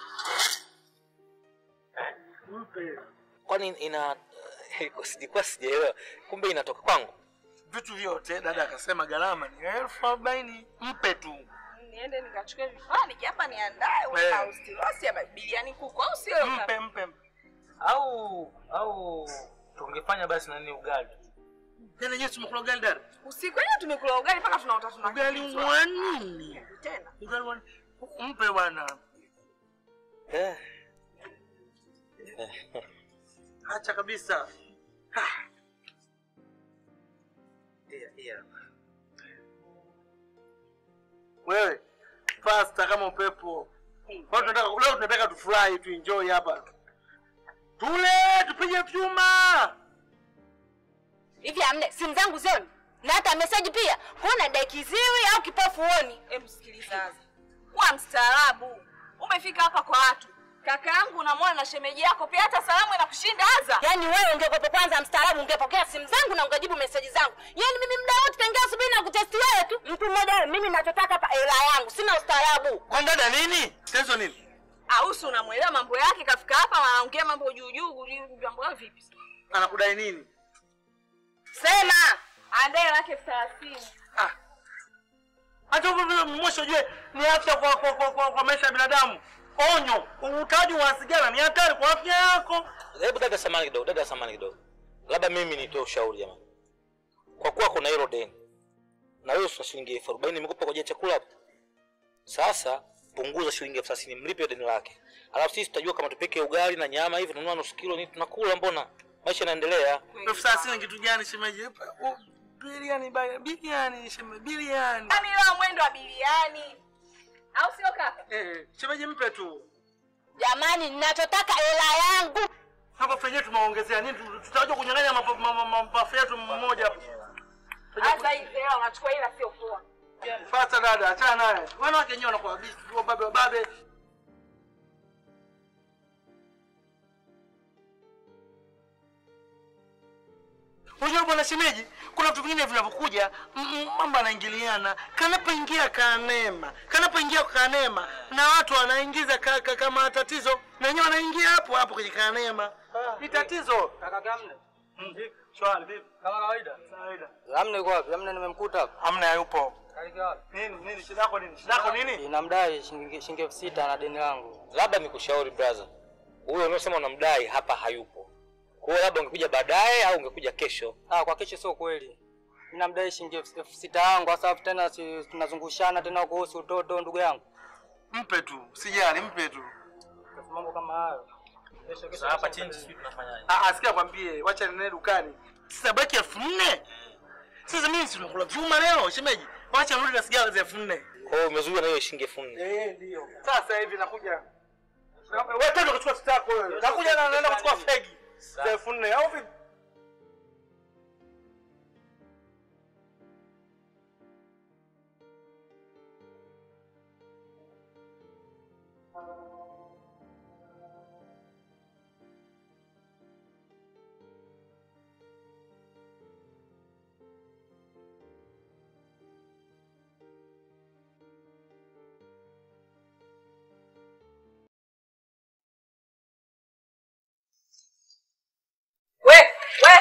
Mpe. Kwani ina sijikuwa sijaelewa, kumbe inatoka kwangu. vitu vyote dada akasema gharama ni elfu arobaini mpe tu niende nikachukue vifaa nije hapa niandae uwe Eh. na ustirosi ya biliani kuku au sio mpe mpe mpe. Au au tungefanya basi nani ugali? tena nyewe tumekula ugali dada usiku wenyewe tumekula ugali mpaka tunaota ugali tunakimbizwa. wa nini tena ugali wa mpe bwana Eh. acha kabisa Iya, iya. wewe pasta kama upepo Kwa hiyo tunataka leo tunataka tufurahi tu enjoy hapa tule tupige vyuma hivi amne simu zangu zioni na hata meseji pia kuna dekiziwi au kipofu uoni Hebu sikiliza kuwa mstaarabu umefika hapa kwa watu kaka yangu unamwona na shemeji yako pia hata salamu inakushinda aza yaani wewe ungekuwepo kwanza mstaarabu ungepokea simu zangu na ungejibu meseji zangu yaani mimi muda wote tangia asubuhi na kutesti wewe tu mtu mmoja wewe mimi nachotaka hapa hela yangu sina ustaarabu kwa dada nini tatizo nini ausi unamwelewa mambo yake kafika hapa wanaongea mambo juu juu juu, mambo yao vipi anakudai nini sema andae lake elfu thelathini Ah. hata hivyo vile mwisho ujue ni afya kwa, kwa, kwa, kwa, kwa maisha ya binadamu onyo uvutaji wa sigara ni hatari kwa afya yako Hebu dada samani kidogo, dada samani kidogo. Labda mimi nitoe ushauri jamani. Kwa kuwa kuna hilo deni. Na wewe una shilingi elfu arobaini nimekupa kwa ajili ya chakula hapo. Sasa punguza shilingi elfu thelathini mlipe deni lake. Alafu sisi tutajua kama tupike ugali na nyama hivi tununua nusu kilo ni tunakula mbona? Maisha yanaendelea. elfu thelathini ni kitu gani shemeji U- Biliani baya, biliani, sheme biliani. Yaani leo mwendo wa biliani. Au sio kaka? Eh, shemeji mpe tu. Jamani, ninachotaka hela yangu. Hapa fenyewe tumeongezea nini? Tu- Tutakuja kunyang'anya mapafu ma, ma, mapafu yetu mmoja hapo. Sasa hivi leo unachukua ila sio poa. Fata dada, achana naye. Wanawake wenyewe wanakuwa bizi, wababe wababe. Unajua bwana shemeji, kuna vitu vingine vinavyokuja m- m- mambo yanaingiliana. Kanapoingia kanema, kanapoingia kanema na watu wanaingiza ka, ka, kama tatizo na wenyewe wanaingia hapo hapo kwenye kanema. Ni tatizo. Kaka Gamne. Shwari vipi? Kama kawaida. Kawaida. Gamne yuko wapi? Gamne nimemkuta hapa. Hamna yupo. Kalika wapi? Nini nini shida yako nini? Shida yako nini? Inamdai shilingi shilingi elfu sita na deni langu. Labda nikushauri brother, huyo unaosema unamdai hapa hayupo. Kwa hiyo labda ungekuja baadaye au ungekuja kesho. Ah, kwa kesho sio kweli. Ninamdai shilingi elfu elfu sita yangu kwa sababu tena si tunazungushana tena kuhusu utoto ndugu yangu. Mpe tu, sijali, mpe tu. Mambo kama hayo. Kesho kesho. hapa chini sisi tunafanyaje? Ah, asikia kwambie, wacha nene dukani. Sasa baki elfu nne. Sasa mimi si tunakula vyuma leo, shemeji. Wacha nirudi na sigara za elfu nne. Kwa hiyo umezuiwa na hiyo shilingi elfu nne. Eh, ndio. Sasa hivi nakuja. Wewe tena kuchukua stako wewe. Nakuja na naenda kuchukua fegi za elfu nne au vipi? We, we.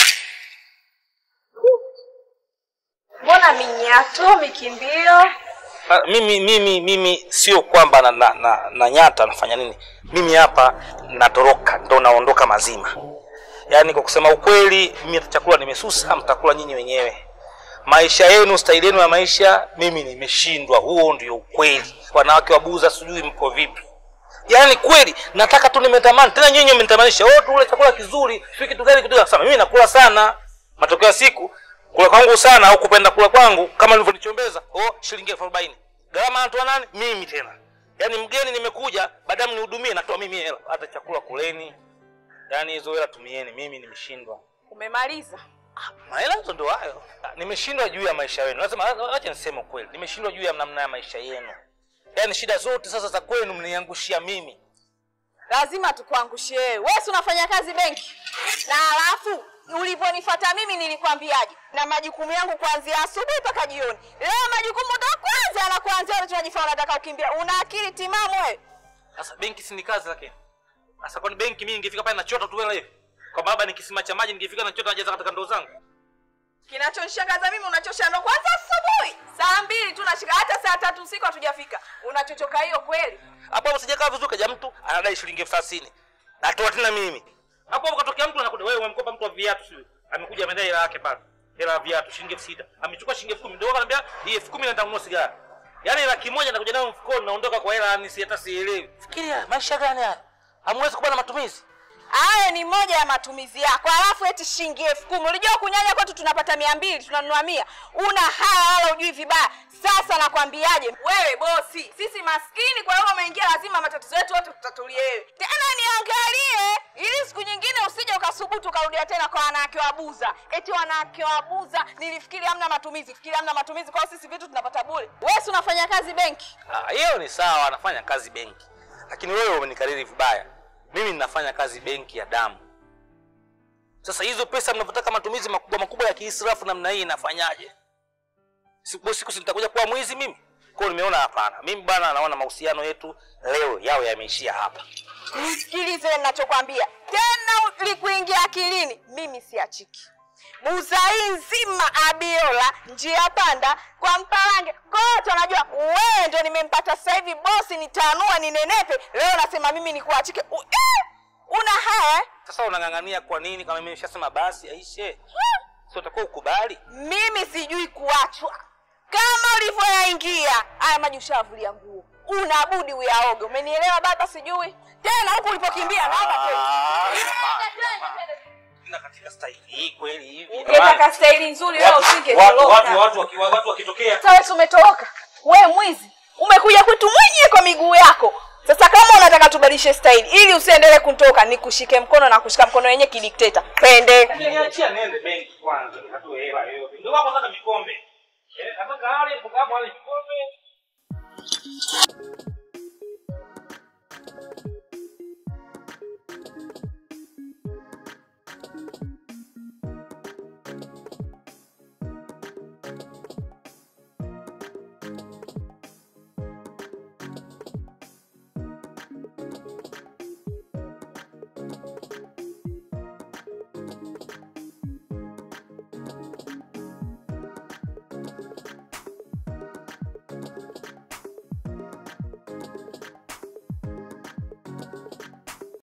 Mbona minyato mikimbio? Ah, mimi mimi mimi sio kwamba na, na, na, na nyata nafanya nini mimi hapa natoroka ndo naondoka mazima yaani kwa kusema ukweli mimi hata chakula nimesusa mtakula nyinyi wenyewe maisha yenu staili yenu ya maisha mimi nimeshindwa huo ndio ukweli wanawake wabuza sijui mko vipi yaani kweli nataka tu nimetamani tena nyinyi mmenitamanisha oh tule chakula kizuri sio kitu gani kitu sana mimi nakula sana matokeo ya siku kula kwangu sana au kupenda kula kwangu kama nilivyonichombeza oh shilingi elfu arobaini gharama anatoa nani mimi tena yaani mgeni nimekuja baadaye mnihudumie natoa mimi hela hata chakula kuleni yaani hizo hela tumieni mimi nimeshindwa Umemaliza? mahela hizo ndo hayo nimeshindwa juu ya maisha yenu lazima acha niseme ukweli nimeshindwa juu ya namna ya maisha yenu yaani shida zote sasa za kwenu mniangushia mimi Lazima tukuangushie wewe. Wewe si unafanya kazi benki? Na alafu ulivyonifuata mimi nilikwambiaje? Na majukumu yangu kuanzia asubuhi mpaka jioni. Leo majukumu ndo kwanza na kuanzia leo tunajifanya unataka kukimbia. Una akili timamu wewe? sasa benki si ni kazi lakini sasa kwani benki mimi ningefika pale nachota tu hela hivi kwa baba nikisima cha maji ningefika nachota najaza katika ndoo zangu Kinachonishangaza mimi unachosha ndo kwanza asubuhi. Saa mbili tu nashika hata saa tatu usiku hatujafika. Unachochoka hiyo kweli? hapo hapo sijakaa vizuri kaja mtu anadai shilingi elfu thelathini natoa tena mimi hapo hapo katokea mtu anakuja wewe umemkopa mtu wa viatu sio amekuja amedai hela yake pale hela ya viatu shilingi elfu sita amechukua shilingi elfu kumi ndio ananiambia hii elfu kumi naenda kununua sigara yaani laki moja nakuja nayo mfukoni naondoka kwa hela yani si hata sielewi fikiria maisha gani haya hamwezi kuwa na matumizi Hayo ni moja ya matumizi yako, alafu eti shilingi elfu kumi. Ulijua kunyanya kwetu tunapata mia mbili tunanunua mia. Una haya wala ujui vibaya. Sasa nakwambiaje, wewe bosi, sisi maskini, kwa hiyo umeingia, lazima matatizo yetu yote tutatulie wewe. Tena niangalie, ili siku nyingine usije ukasubutu ukarudia tena kwa wanawake wabuza. Eti wanawake wabuza, nilifikiri hamna matumizi, fikiri hamna matumizi, kwa hiyo sisi vitu tunapata bure. Wewe si unafanya kazi benki? Ah, hiyo ni sawa anafanya kazi benki lakini wewe umenikariri vibaya mimi ninafanya kazi benki ya damu sasa hizo pesa mnavyotaka matumizi makubwa makubwa ya kiisrafu namna hii inafanyaje siku siku si nitakuja kuwa mwizi mimi kwao nimeona hapana mimi bwana naona mahusiano yetu leo yawe yameishia hapa Nisikilize ninachokwambia tena, likuingia akilini, mimi siachiki. Buza hii nzima Abiola, njia panda kwa Mpalange, kote wanajua wewe ndio nimempata sasa hivi bosi, nitanua ninenepe. Leo nasema mimi nikuachike. U- eh! Una haya eh? sasa unang'ang'ania kwa nini kama mimi nishasema basi aishe sio utakuwa ukubali Mimi sijui kuachwa kama ulivyoyaingia haya maji, ushavulia nguo, unabudi uyaoge. Umenielewa baba? Sijui tena huku ulipokimbia naomba tena. tena katika staili hii kweli hivi. Ungetaka staili nzuri wewe Watu watu usingetoroka. watu waki- watu wakitokea Sasa wewe umetoroka. Wewe mwizi. Umekuja kwetu mwenyewe kwa miguu yako. Sasa kama unataka tubadilishe staili ili usiendelee kutoka, nikushike mkono na kushika mkono wenyewe kidikteta. Twende. niachia nende benki kwanza, nikatoe hela yoyote. Ndio wako nataka mikombe. Eh, nataka ale, hapo ale mikombe,